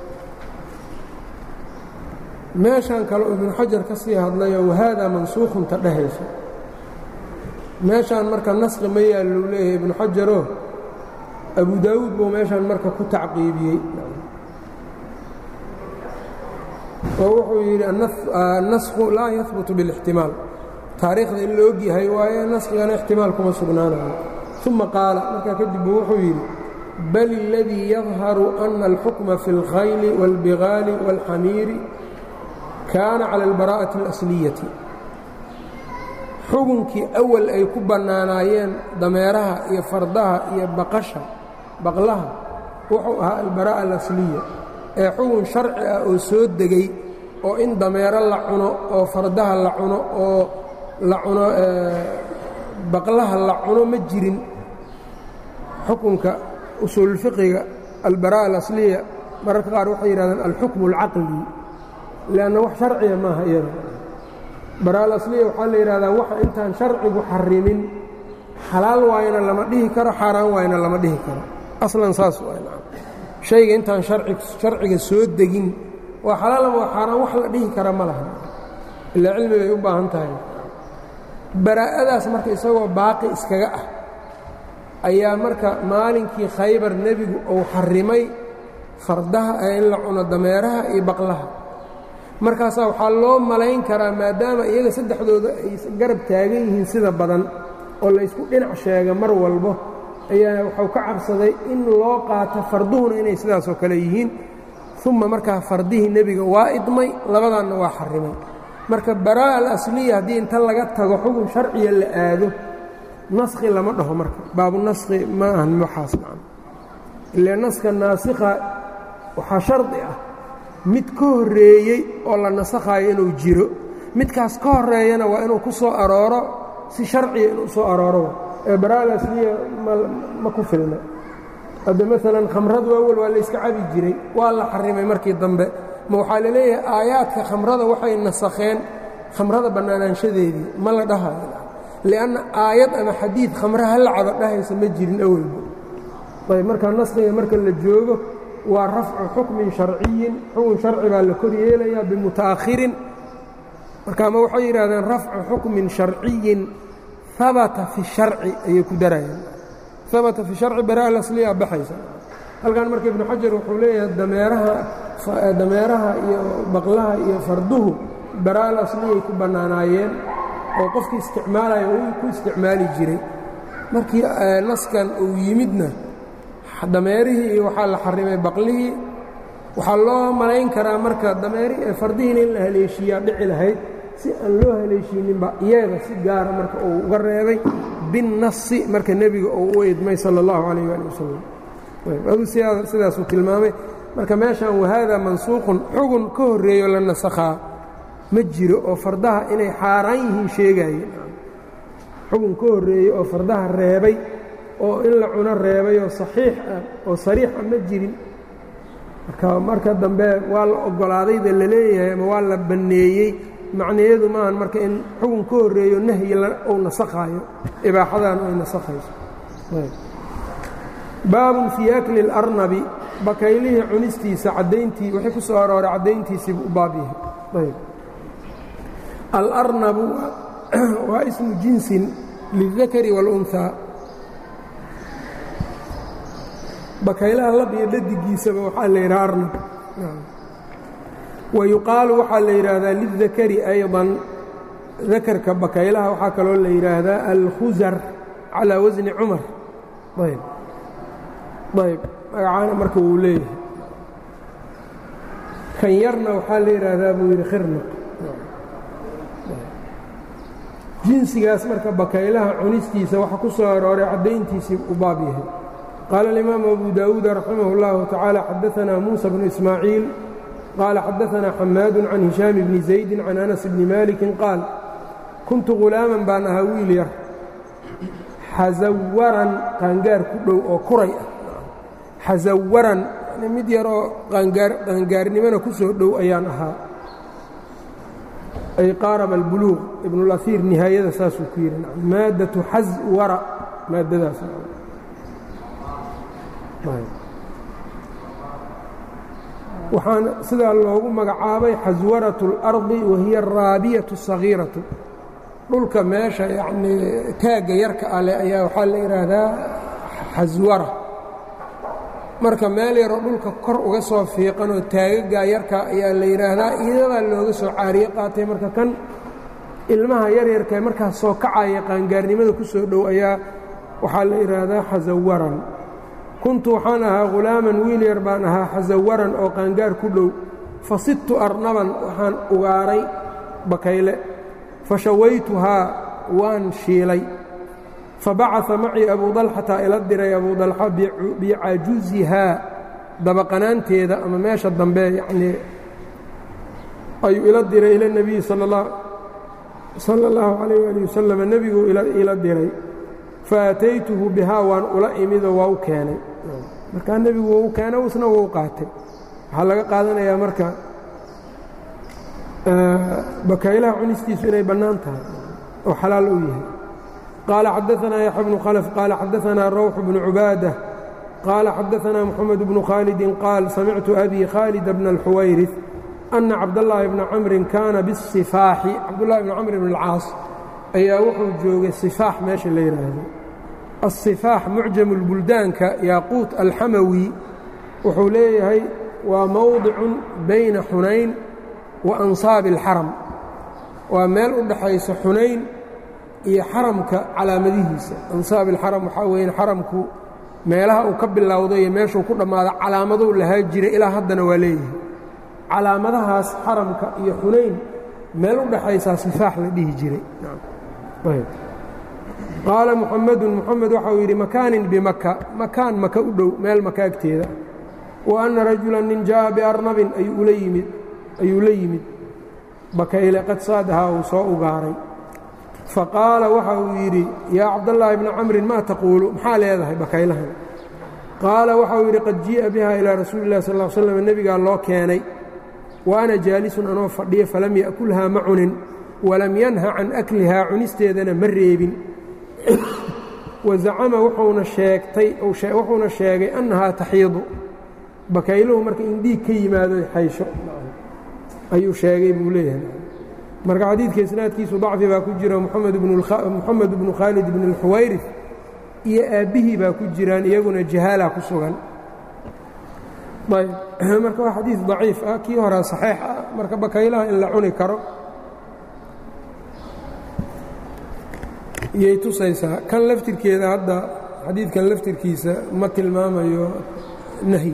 meeshan kale ibnu xajar ka sii hadlayoo wahaadaa mansuukhunta dhehayso meeshaan marka naskhi ma yaallou leeyahay ibnu xajaroo abu daawuud buu meeshaan marka ku tacqiibiyey oo wuxuu yidhi annasku laa yahbutu biاlاxtimaal taariikhda in la og yahay waaye naskigana ixtimaal kuma sugnaanayo uma qaala markaa kadib buu wuxuu yidhi bal اladii yadharu ana alxukma fi اlkhayli wاlbigaali wاlxamiiri kaana cala اlbaraa'ati اlasliyati xugunkii awal ay ku bannaanaayeen dameeraha iyo fardaha iyo baqasha baqlaha wuxuu ahaa albaraa'a alasliya ee xugun sharci ah oo soo degay oo in dameero la cuno oo fardaha la cuno oo la cuno baqlaha la cuno ma jirin xukunka usuulfiqiga albaraa'a alasliya mararka qaar waxay yidhahdeen alxukmu alcaqli lianna wax sharciya maaha iyada baraal asliya waxaa la yidhahdaa waxa intaan sharcigu xarimin xalaal waayna lama dhihi karo xaaraan waayna lama dhihi karo aslan saas shayga intaan sharciga soo degin waa xalaal ama waa xaaraan wax la dhihi kara ma laha ilaa cilmibay u baahan tahay baraa'adaas marka isagoo baaqi iskaga ah ayaa marka maalinkii khaybar nebigu uu xarrimay fardaha ee in la cuno dameeraha iyo baqlaha markaasaa waxaa loo malayn karaa maadaama iyaga saddexdooda ay garab taagan yihiin sida badan oo laysku dhinac sheega mar walbo ayaa waxuu ka cabsaday in loo qaato farduhuna inay sidaasoo kale yihiin uma markaa fardihii nebiga waa idmay labadaanna waa xarrimay marka baraa'a alasliya haddii inta laga tago xukun sharciya la aado naskhi lama dhaho marka baabu naskhi ma ahan waxaas dhacan ile naska naasikha waxaa shardi ah mid ka horreeyey oo la nasakhaayo inuu jiro midkaas ka horreeyana waa inuu ku soo arooro si sharciya inuu soo arooro ee baraa'a alasliya ma ku filna hadda maalan khamradu awal waa layska cabi jiray waa la xarimay markii dambe ma waxaa la leeyahay aayaadka khamrada waxay nasakheen khamrada bannaanaanshadeedii ma la dhahayo lianna aayad ama xadiid khamre hallacaba dhahaysa ma jirin awalba ayb markaa naskhiga marka la joogo waa rafcu xukmin sharciyin xukun sharci baa la kor yeelayaa bimuta'akhirin marka ama waxay yidhahdeen rafcu xukmin sharciyin habata fi sharci ayay ku darayaan habata fi sharci baraa lasliya baxaysa halkan marka ibnu xajar wuxuu leeyahay dameeraha dameeraha iyo baqlaha iyo farduhu baraa lasliyay ku bannaanaayeen oo qofkii isticmaalaya uu ku isticmaali jiray markii naskan uu yimidna dameerihii iyo waxaa la xarimay baqlihii waxaa loo malayn karaa marka dameerihii fardihiina in la haleeshiiyaa dhici lahayd si aan loo haleeshiininba iyaga si gaara marka uu uga reebay binnasi marka nebiga uu u idmay sala allahu calayh waali wasalam aduu sidaasuu tilmaamay marka meeshan wahaada mansuuqun xugun ka horreeyo la nasakhaa ma jiro oo fardaha inay xaaraan yihiin sheegaayeen xugun ka horreeyey oo fardaha reebay oo in la cuno reebay oo saxiix ah oo sariix ah ma jirin marka marka dambe waa la oggolaadayda la leeyahay ama waa la banneeyey macnayeedu maahan marka in xugun ka horreeyo nahyi uu nasakhaayo ibaaxadan ay nasakhayso baabun fii akli اlarnabi bakaylihii cunistiisa caddayntii waxay ku soo arooray caddayntiisiibuu u baab yahay ayb alarnabu waa ismu jinsin lildakari wاlunhaa bakaylaha lab iyo dhadigiisaba waxaa la yidhaha arnab wa yuqaalu waxaa la yidhaahdaa lildakari ayضan dakarka bakaylaha waxaa kaloo la yidhaahdaa alkhusar calىa wasni cumar ayb ayb magacaana marka wuu leeyahay kan yarna waxaa la yidhaahdaa buu yidhi khirnaq jinsigaas marka bakaylaha cunistiisa waxa ku soo arooray caddayntiisii u baab yahay qaala alimaamu abu daawuud raximah اllahu tacaala xadaanaa muusa bnu ismaaciil qaala xadaanaa xamaadu can hishaam bni zaydi can anas bni maalikin qaal kuntu ghulaaman baan ahaa wiil yar xasawaran qaangaar ku dhow oo kuray ah xasawaran mid yar oo qaangaarnimona ku soo dhow ayaan ahaa ay qaaraba albuluuq ibnulaiir nihaayada saasuu ku yidhi maaddatu xaswara maaddadaas waxaan sidaa loogu magacaabay xaswaratu اlardi wahiya araabiyatu sagiiratu dhulka meesha yacnii taagga yarka ale ayaa waxaa la yidhaahdaa xaswara marka meel yaroo dhulka kor uga soo fiiqanoo taagagaa yarka ayaa la yidhaahdaa iyadaa looga soo caariye qaatay marka kan ilmaha yaryarkae markaas soo kacaya qaangaarnimada ku soo dhow ayaa waxaa la yidhaahdaa xasawaran kuntu waxaan ahaa ghulaaman wiil yar baan ahaa xasawaran oo qaangaar ku dhow fa sidtu arnaban waxaan ugaaray bakayle fa shawaytuhaa waan shiilay fabacaa macii abu dalxata ila diray abu dalxa bicajuzihaa dabaqanaanteeda ama meesha dambe yanii ayuu ila diray ila nebiyi sala اllahu calayh ali wasalam nebiguu ila diray faataytuhu bihaa waan ula imidoo waa u keenay markaa nebigu wau keena isna wau qaatay waxaa laga qaadanayaa marka bakaylaha cunistiisu inay bannaan tahay oo xalaal u yahay قال xدثنا يحيى بن khلف قال xدثنا روح بن عباadة قال xدثنا محمد بن khالد قال سمعت أbي khالد بن الحوyرث أن cabداللahi بن cمر كاna bالصفاaح cabdاللahi بن cمر بن الcاaص ayaa wuxuu joogay sifaax meesha la yidhaahdo asifaax mucjamu lbuldaanka yaaquut alxamawi wuxuu leeyahay waa mowdicun bayna xunayn wa ansaabi alxaram waa meel u dhaxaysa xunayn iyo xaramka calaamadihiisa ansaab alxaram waxaa weeyaan xaramku meelaha uu ka bilowdo iyo meeshuu ku dhammaado calaamaduu lahaa jiray ilaa haddana waa leeyahay calaamadahaas xaramka iyo xunayn meel u dhaxaysaa sifaax la dhihi jiray qaala muxamedun muxamed waxau yidhi makaanin bimaka makaan maka u dhow meel maka agteeda wa anna rajulan nin jaa'a biarnabin ayuu la yimid ayuu la yimid bakayle qad saadahaa uu soo ugaaray faqaala waxa uu yidhi yaa cabdallaahi bni camrin maa taquulu maxaa leedahay bakaylahan qaala waxauu yidhi qad jii'a biha ilaa rasuuli illahi sal l slam nebigaa loo keenay wa ana jaalisun anoo fadhiya falam ya'kulhaa ma cunin walam yanha can aklihaa cunisteedana ma reebin wa zacama wuxuuna sheegtay wuxuuna sheegay annahaa taxiidu bakayluhu marka in dhiig ka yimaado xaysho ayuu sheegay buu leeyahay marka xadiidka isnaadkiisu dacfi baa ku jira moxamed bnu khaalid bn اlxuwayrif iyo aabbihii baa ku jiraan iyaguna jahaala ku sugan ayb marka waa xadiid daciif ah kii horaa saxiix ah marka bakaylaha in la cuni karo iyay tusaysaa kan laftirkeeda hadda xadiidkan laftirkiisa ma tilmaamayo nahyi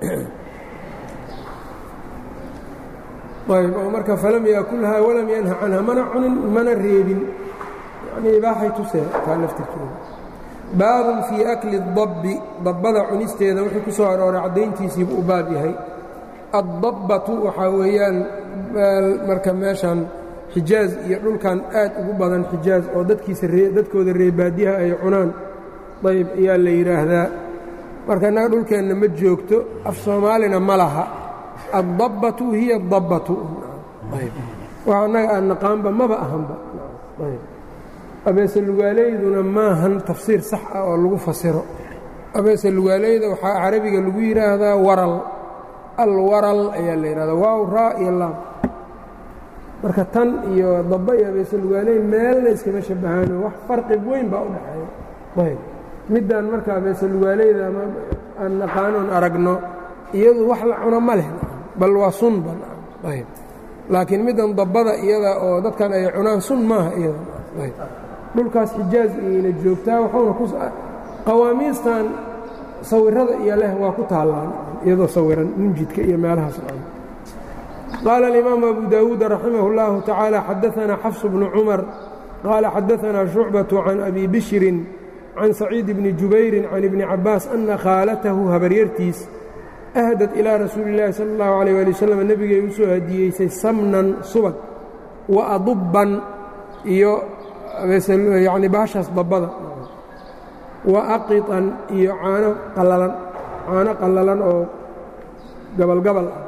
ayb oo marka falam yaakulhaa walam yanha canha mana cunin mana reebin yani ibaaxay tusee taa laftirkeeda baabun fii akli اdabbi dabbada cunisteeda wuxuu ku soo arooray caddayntiisiibu u baab yahay addabbatu waxaa weeyaan marka meeshan xijaaz iyo dhulkan aad ugu badan xijaaz oo dadkiisa dadkooda reebaadiyaha ay cunaan ayb ayaa la yidhaahdaa marka innaga dhulkeenna ma joogto af soomaalina ma laha addabbatu hiya adabbatu wax annaga aan naqaanba maba ahanba abeese lugaaleyduna maahan tafsiir sax ah oo lagu fasiro abeese lugaaleyda waxaa carabiga lagu yidhaahdaa waral alwaral ayaa la yidhahdaa waaw raa iyo laam marka tan iyo dabba iyo abeese lugaaleyn meelna iskama shabahaano wax farqi weyn baa u dhexeeya ayb middan marka abeese lugaaleyda ama aan naqaanoon aragno iyadu wax la cuno ma leh bal waa sun ba ayb laakiin middan dabbada iyada oo dadkan ay cunaan sun maaha iyada ayb dhulkaas xijaaz iyayna joogtaa wuxuuna ku qawaamiistan sawirada iyo leh waa ku taallaan iyadoo sawiran munjidka iyo meelahaas qaala alimaamu abu daawuud raximah اllahu tacaala xadaanaa xafsu bnu cumar qaala xadaanaa shucbatu can abi bishrin can saciid bni jubayrin can ibni cabaas ana khaalatahu habaryartiis ahdad ilaa rasuuli اllaahi sala اllahu alayh ali wasalam nebigay u soo hadiyeysay samnan subag wa adubban iyo yacni baashaas dabbada wa aqiطan iyo caano qallalan caano qallalan oo gabalgabal ah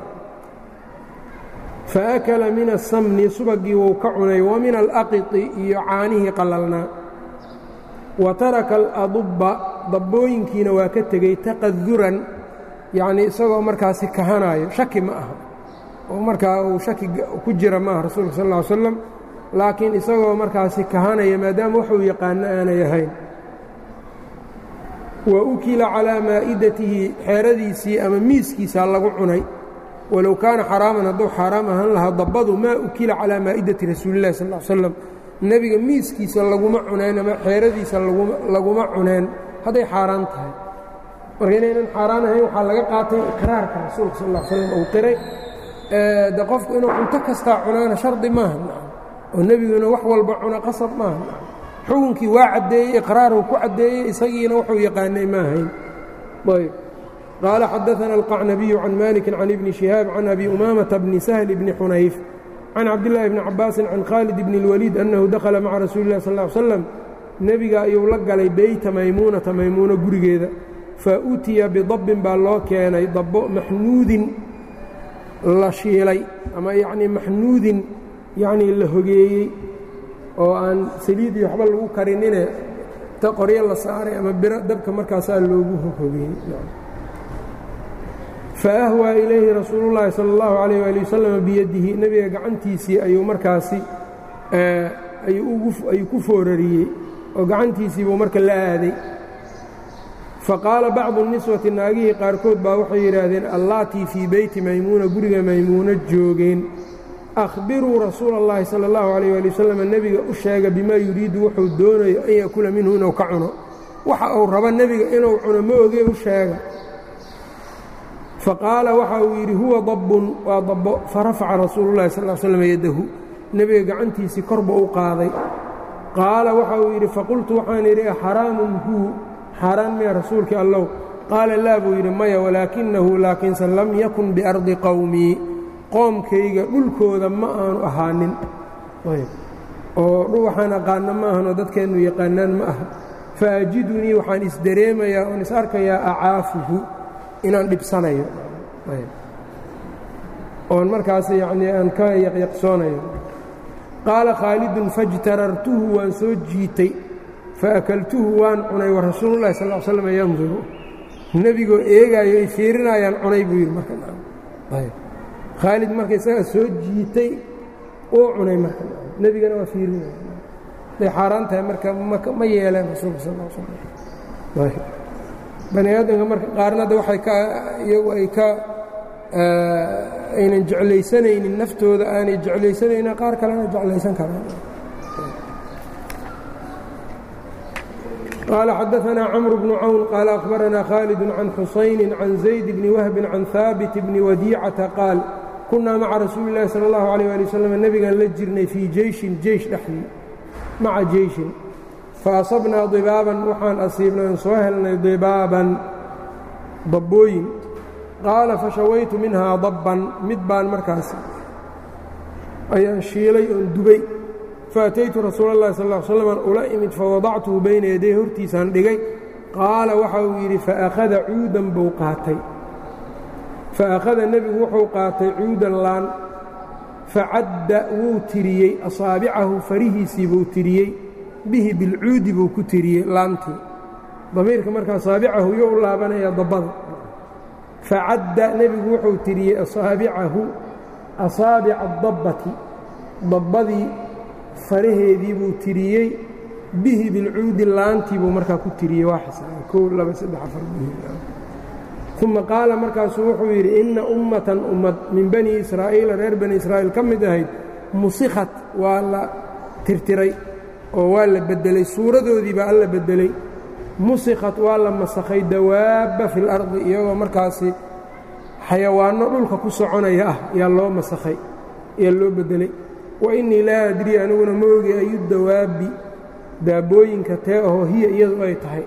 faakala min asamni subagii wuu ka cunay wa min alaqiti iyo caanihii qallalnaa wa taraka aladubba dabbooyinkiina waa ka tegey taqaduran yacnii isagoo markaasi kahanaayo shaki ma aha oo markaa uu shaki ku jira maaha rasuulka sal ll ly slam laakiin isagoo markaasi kahanaya maadaama waxuu yaqaano aanay ahayn wa ukila calaa maa'idatihi xeeradiisii ama miiskiisaa lagu cunay walow kaana xaraaman hadduu xaaraam ahaan lahaa dabbadu maa ukila calaa maa'idati rasuulillahi sal l slam nebiga miiskiisa laguma cuneen ama xeeradiisa laguma cuneen hadday xaaraan tahay marka inaynan xaaraan ahayn waxaa laga qaatay iqraarka rasuulka sal l slam uu qiray de qofku inuu cunto kastaa cunaana shardi maaha oo nebiguna wax walba cuna qasab maaha xukunkii waa caddeeyey iqraaruu ku caddeeyey isagiina wuxuu yaqaanay ma ahayn ayb qaala xadaana alqacnabiyu can maliki can ibni shihaab can abi umaamata bni sahli bni xunayf can cabdillaahi bni cabaasin can khaalid bni اlwaliid annahu dakhala maca rasuuli lah sal ly slam nebiga ayuu la galay beyta maymuunata maymuuno gurigeeda fa utiya bidabbin baa loo keenay dabbo maxnuudin la shiilay ama yacnii maxnuudin yacnii la hogeeyey oo aan saliid iyo waxba lagu karinine ta qoryo la saaray ama biro dabka markaasaa loogu hogeeyey fa ahwaa ilayhi rasuulu llaahi sala allahu calayh waali wasalam biyadihi nebiga gacantiisii ayuu markaasi ayuu ku foorariyey oo gacantiisiibuu marka la aaday faqaala bacdu niswati naagihii qaarkood baa waxay yidhaahdeen allaatii fii beyti maymuuna guriga maymuuno joogeen akhbiruu rasuula اllahi salى اllahu alayh ali wasalam nebiga u sheega bimaa yuriidu wuxuu doonayo an yakula minhu inuu ka cuno waxa uu rabo nebiga inuu cuno ma ogee u sheega faqaala waxa uu yidhi huwa dabbun waa dabbo farafaca rasuulu llahi sal l slam yaddahu nebiga gacantiisii korba u qaaday qaala waxa uu yidhi faqultu waxaan yidhi xaraamun huu xaaraan miya rasuulkii allow qaala laa buu yidhi maya walaakinahu laakiinse lam yakun biardi qowmii qoomkayga dhulkooda ma aanu ahaanin oo waxaan aqaana ma ahanoo dadkeennu yaqaanaan ma aha faajidunii waxaan isdareemayaa oon is arkayaa acaafuhu inaan dhibsanayo oon markaas yacnii aan ka yaqyaqsoonayo qaala khaalidun fajtarartuhu waan soo jiitay faakaltuhu waan cunay wa rasuululahi sal l slam yanduru nebigoo eegaayo ay fiirinayaan cunay buu yidhi marka khaalid marka isagaa soo jiitay uu cunay marka nebigana waa fiirinaya day xaaraan tahay marka ma yeeleen rasuulka sal l slam bani aadamka marka qaarna hadda waxay ka iyagu ay ka aynan jeclaysanaynin naftooda aanay jeclaysanaynin qaar kalena jeclaysan karaan قال xدثنا cمر بن cwn qال أخبرنا khالد عن xusayن عن زaيد بن وهب عن ثاaبت بن وdيcةa qاaل kunaa mعa rasuuل الlahi slى الlaه عليه لي وsلم nebigan la jirnay fيi jeyشhin jeyش dhexdii maca jeyشhin faأصabnaa ضibaaban waxaan asiibnay on soo helnay ضibaaban dabbooyin qaala fashawaytu minhaa dabban mid baan markaas ayaan shiilay oon dubay faataytu rasuula اllahi sal ا slam ula imid fawadactuhu bayna yaday hortiisaan dhigay qaala waxa uu yidhi faakhada cuudan buu qaatay faakhada nebigu wuxuu qaatay cuudan laan facadda wuu tiriyey asaabicahu farihiisii buu tiriyey bihi bilcuudi buu ku tiriyey laantii damiirka marka asaabicahu yo u laabanaya dabbada facadda nebigu wuxuu tiriyey asaabicahu asaabica dabbati dabbadii faraheedii buu tiriyey bihi bilcuudi laantii buu markaa ku tiriyey waa xisaaba kow laba saddex afar uma qaala markaasuu wuxuu yidhi inna ummatan ummad min bani israa'iila reer bani israa'iil ka mid ahayd musikhat waa la tirtiray oo waa la beddelay suuradoodii baa alla beddelay musikhat waa la masakhay dawaabba fi lardi iyagoo markaasi xayawaanno dhulka ku soconaya ah yaa loo masakhay ayaa loo beddelay wa innii laa adrii aniguna ma ogi ayu dawaabbi daabbooyinka tee ahoo hiya iyadu ay tahay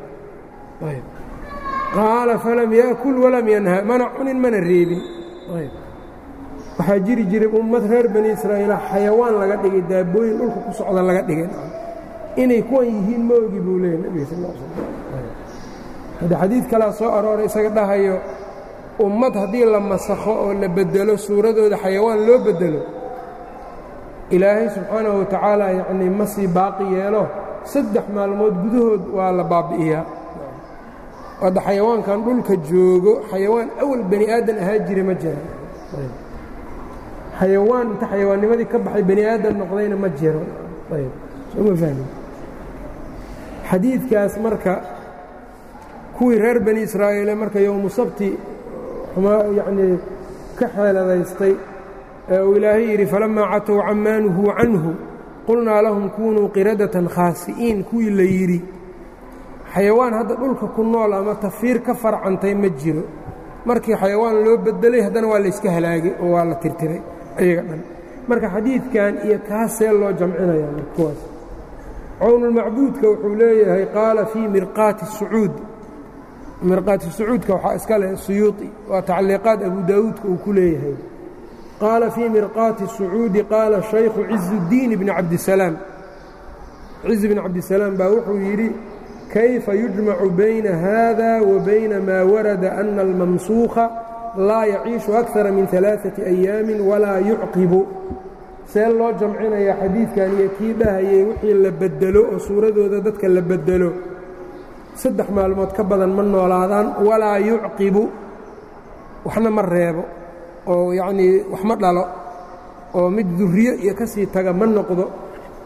qaala falam yaakul walam yanha mana cunin mana reebin waxaa jiri jiray ummad reer bani israa'iila xayawaan laga dhigay daabbooyin dhulka ku socda laga dhigay inay kuwan yihiin ma ogi buu leeyahy nebiga sal l slam hadda xadiid kalaa soo arooray isaga dhahayo ummad haddii la masakho oo la beddelo suuradooda xayawaan loo beddelo ilaahay subxaanahu wa tacaala yacnii ma sii baaqi yeelo saddex maalmood gudahood waa la baabbi'iyaa hadda xayawaankan dhulka joogo xayawaan awal bani aadan ahaa jira ma jira xayawaan inta xayawaannimadii ka baxay bani aadan noqdayna ma jiro ayb soo ma fahmi xadiidkaas marka kuwii reer bani israa'iile marka yowmu sabti yacnii ka xeeladaystay ee uu ilaahay yidhi falammaa catow camaa nuhuu canhu qulnaa lahum kunuu qiradatan khaasi'iin kuwii la yidhi xayawaan hadda dhulka ku nool ama tafiir ka farcantay ma jiro markii xayawaan loo bedelay haddana waa layska halaagay oo waa la tirtiray ayaga dhan marka xadiidkan iyo kaasee loo jamcinayaa kuwaas cawnulmacbuudka wuxuu leeyahay qaala fii mirqaati sacuud mirqaati sacuudka waxaa iska leh suyuuطi waa tacliiqaad abu daawuudka uu ku leeyahay qaala fii mirqaati sacuudi qaala shaykhu cizudiin bni cabdisalaam ciz bn cabdisalaam baa wuxuu yidhi kayfa yujmacu bayna hada wa bayna maa warada ana almamsuuka laa yaciishu akara min alaaثati ayaamin walaa yucqibu see loo jamcinayaa xadiidkan iyo kii dhahayay wixii la bedelo oo suuradooda dadka la bedelo saddex maalmood ka badan ma noolaadaan walaa yucqibu waxna ma reebo oo yacnii wax ma dhalo oo mid duriyo iyo ka sii taga ma noqdo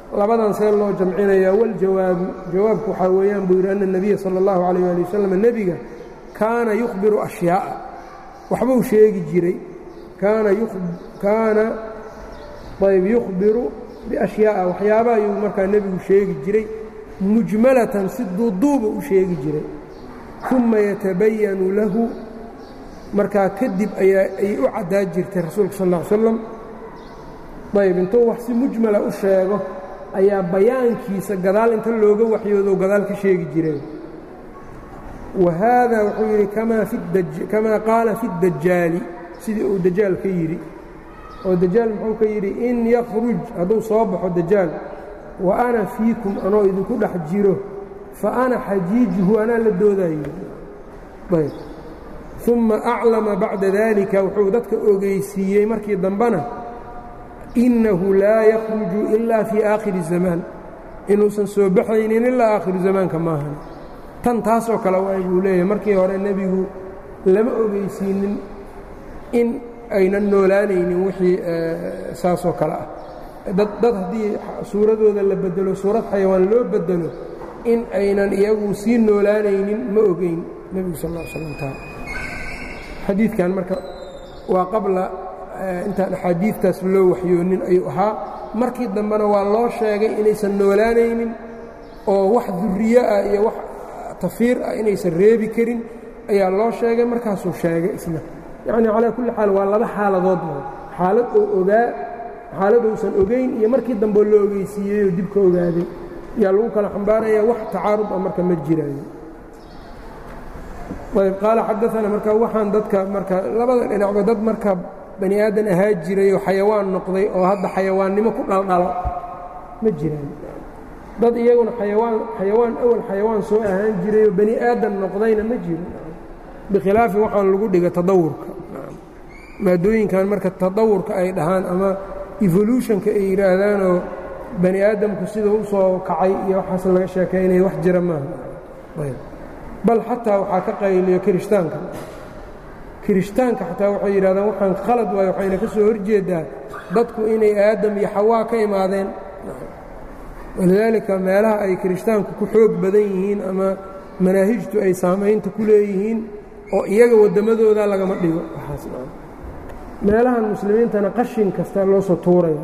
labadan see loo jamcinayaa waljawaabu jawaabku waxaa weeyaan buu yidhi ana الnabiya salى اllahu عalيyه ali wasalam nebiga kaana yukhbiru أشhyaaءa waxbuu sheegi jiray kaana kaana ayb yukhbiru biأشhyaaءa waxyaaba ayuu markaa nebigu sheegi jiray mujmalatan si duuduuba u sheegi jiray uma yatabayanu lahu markaa kadib ayaa ayay u caddaa jirtay rasuulka sal ا ly slam ayb intuu wax si mujmala u sheego ayaa bayaankiisa gadaal inta looga waxyoodo gadaal ka sheegi jireen wa haada wuxuu yidhi kamaa qaala fi اdajaali sidii uu dajaal ka yidhi oo dajaal muxuu ka yidhi in yakruj hadduu soo baxo dajaal wa ana fiikum anoo idinku dhex jiro fa ana xajiijuhu anaa la doodayo ayb uma aclama bacda dalika wuxuu dadka ogeysiiyey markii dambena innahu laa yakhruju ilaa fii aakhiri zamaan inuusan soo baxaynin ilaa aakhiru zamaanka maahan tan taasoo kale waay buu leeyahay markii hore nebigu lama ogeysiinin in aynan noolaanaynin wixii saasoo kale ah dad dad haddii suuradooda la bedelo suurad xayawaan loo bedelo in aynan iyagu sii noolaanaynin ma ogeyn nebigu sal ll slam taa xadiidkan marka waa qabla intaan axaadiidtaas loo waxyoonin ayuu ahaa markii dambena waa loo sheegay inaysan noolaanaynin oo wax duriye ah iyo wax tafiir ah inaysan reebi karin ayaa loo sheegay markaasuu sheegay isna yacni calaa kulli xaal waa laba xaaladood xaalad oo ogaa xaalad uusan ogayn iyo markii dambeo loo ogeysiiyey oo dib ka ogaaday yaa lagu kala xambaaraya wax tacaarud ah marka ma jiraayo ayb qaala xadaana marka waxaan dadka marka labada dhinacba dad marka bani aadan ahaa jiray oo xayawaan noqday oo hadda xayawaannimo ku dhaldhalo ma jiraan dad iyaguna ayawaan xayawaan awal xayawaan soo ahaan jiray oo bani aadan noqdayna ma jiro bikhilaafi waxaan lagu dhiga tadawurka maadooyinkan marka tadawurka ay dhahaan ama evolutionka ay yidhaahdaanoo bani aadamku sida u soo kacay iyo waxaas laga sheekaynaya wax jira maaha bal xataa waxaa ka qayliyo kirishtaanka kirishtaanka xataa waxay yidhahdaan waxaan khalad waayo waxayna ka soo horjeedaa dadku inay aadam iyo xawaa ka imaadeen walidaalika meelaha ay kirishtaanku ku xoog badan yihiin ama manaahijtu ay saamaynta ku leeyihiin oo iyaga waddamadooda lagama dhigo waxaas meelahan muslimiintana qashin kasta loo soo tuuraya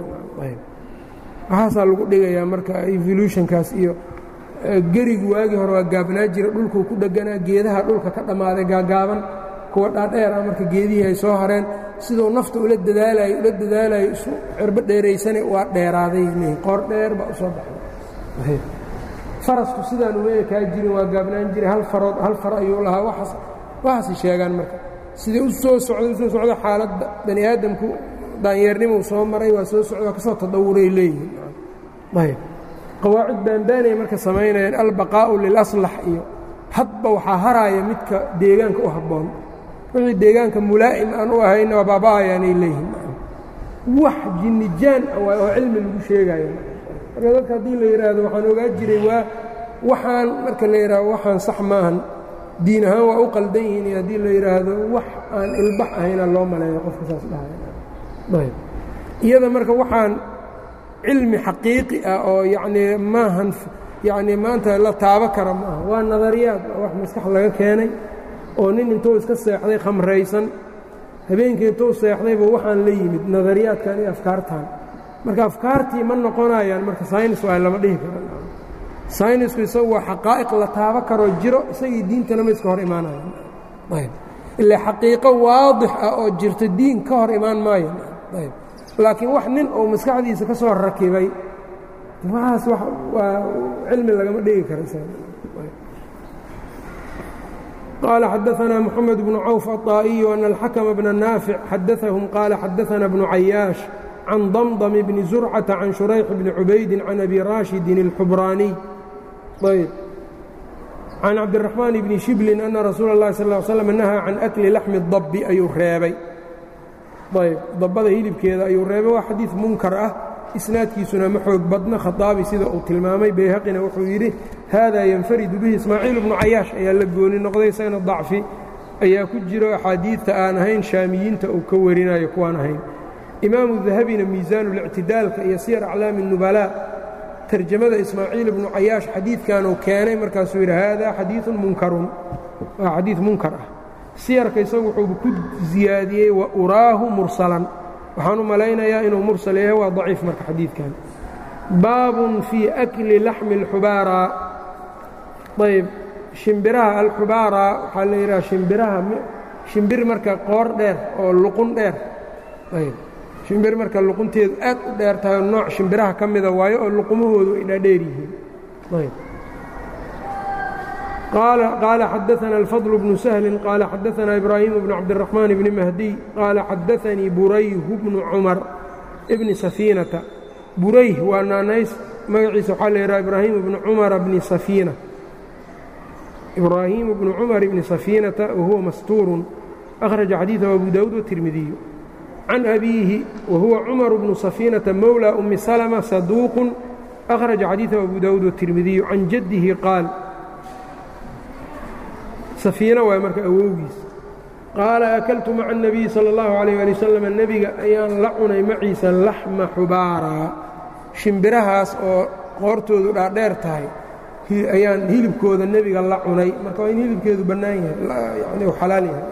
waxaasaa lagu dhigayaa marka evolutionkaas iyo gerigu waagii hore waa gaabnaa jira dhulkuu ku dheganaa geedaha dhulka ka dhammaaday gaagaaban kuwa dhaadheer ah marka geedihii ay soo hareen siduu nafta ula dadaalayo ula dadaalayo isu cirbo dheeraysane waa dheeraaday qoor dheer baa u soo baxday farasku sidaan uma ekaa jirin waa gaabnaan jiray hal farood hal far ayuu lahaa waaas waxaasay sheegaan marka sidai u soo socday usoo socda xaaladda bani aadamku daanyeernimuu soo maray waa soo socda waa ka soo tadawuray leeyihiin ayb qawaacid baanbaanay marka samaynayaan albaqaa'u lilaslax iyo hadba waxaa haraaya midka deegaanka u habboon wixii deegaanka mulaa'im aan u ahayna waa baaba'ayaanay leeyihiin wax jinnijaan waay oo cilmi lagu sheegayo marka dadka haddii la yidhaahdo waxaan ogaa jiray waa waxaan marka la yidhaahdo waxaan sax maahan diin ahaan waa u qaldan yihiin iyo haddii la yidhaahdo wax aan ilbax ahayna loo maleeyo qofka saas dhahaya iyada marka waxaan cilmi xaqiiqi ah oo yacnii maahan yacnii maanta la taabo kara ma aha waa nadariyaad wax maskax laga keenay oo nin intuu iska seexday khamraysan habeenkii intuu seexdayba waxaan la yimid nadariyaadkan iyo afkaartan marka afkaartii ma noqonayaan marka saynis waa lama dhihi karo saynisku isagu waa xaqaa'iq la taabo karoo jiro isagii diintana ma iska hor imaanayaan ayb ilaa xaqiiqo waadix ah oo jirta diin ka hor imaan maayo ayb laakiin wax nin uu maskaxdiisa ka soo rakibay waxaas waa cilmi lagama dhigi karo قال xدثنا محمد بن cوف الطائي أن الحكم بن نافع xdثهم قال xdثنا بن عyاaش عن ضمضم بن زرعة عن شhريح بن عubayd عن أبي rاشhد الحbrاني عن cabدالرحمن بن شhبل أن رsuuل اللhi صلى اه علي سلم نهى عن أكli لحم الضب ayuu reebay ayb dabada hilibkeeda ayuu reebay waa xadiiث munkar ah isnaadkiisuna ma xoog badna khaطaabi sida uu tilmaamay bayhaqina wuxuu yidhi hada yanfaridu bihi ismaaciil bnu cayaash ayaa la gooni noqday isagana dacfi ayaa ku jiro axaadiidta aan ahayn shaamiyiinta uu ka warinayo kuwaan ahayn imaamu dahabina miisaanu lictidaalka iyo siyar aclaami الnubalaa tarjamada ismaaciil ibnu cayaash xadiidkanuu keenay markaasuu yidhi haadaa xadiiثun munkarun waa xadiid munkar ah siyarka isagu wuxuuba ku ziyaadiyey wa uraahu mursalan waxaan u malaynayaa inuu mursal yahay waa daciif marka xadiidkan baabun fii akli laxmi اlxubaara ayb shimbiraha alxubaara waxaa la yidhaha shimbiraha shimbir marka qoor dheer oo luqun dheer ayb shimbir marka luqunteedu aad u dheer tahay nooc shimbiraha ka mida waayo oo luqumahoodu ay dhaadheer yihiin ayb قال xدثنا الفضل بن سهل قال xدثنا إبراهيم بن عبدالرحمن بن مهدي قال xدثني بريه بن cمر بن سفينة بريه waa naanays magaciisa waxaa la yidhaha إبراهيم بن cمر بن سفينة إبراهيم بن cمر بن سفينة وهuوa مستور أخرج xadيiثه أبو داود والترمذي عن أبيه وهuوa cمر بن سفينة مولى أم سلمة صدوق أخرج xadيiثه أبو داود والترمذي عن جده قاaل safiina waay marka awowgiis qaala akaltu maca الnabiyi salى اllahu عalيyه ali wasalam nebiga ayaan la cunay maciisa laxma xubaaraa shimbirahaas oo qoortoodu dhaadheer tahay ayaan hilibkooda nebiga la cunay marka waa in hilibkeedu bannaan yahay yani u xalaal yahay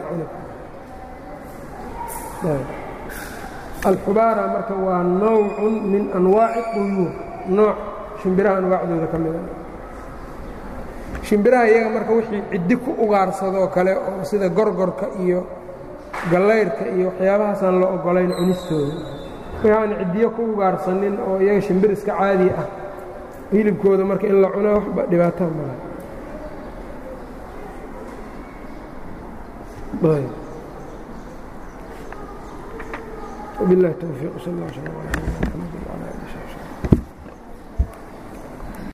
alxubaara marka waa nowcun min anwaaci quyuur nooc shimbiraha anwaacdooda ka mida shimbiraha iyaga marka wixii ciddi ku ugaarsadoo kale oo sida gorgorka iyo gallayrka iyo waxyaabahaasaan la ogolayn cunistooda wixii aan ciddiyo ku ugaarsanin oo iyaga shimbir iska caadi ah hilibkooda marka in la cunaa waxba dhibaataa malaha وبالله التوفيق صلى الله عليه وسلم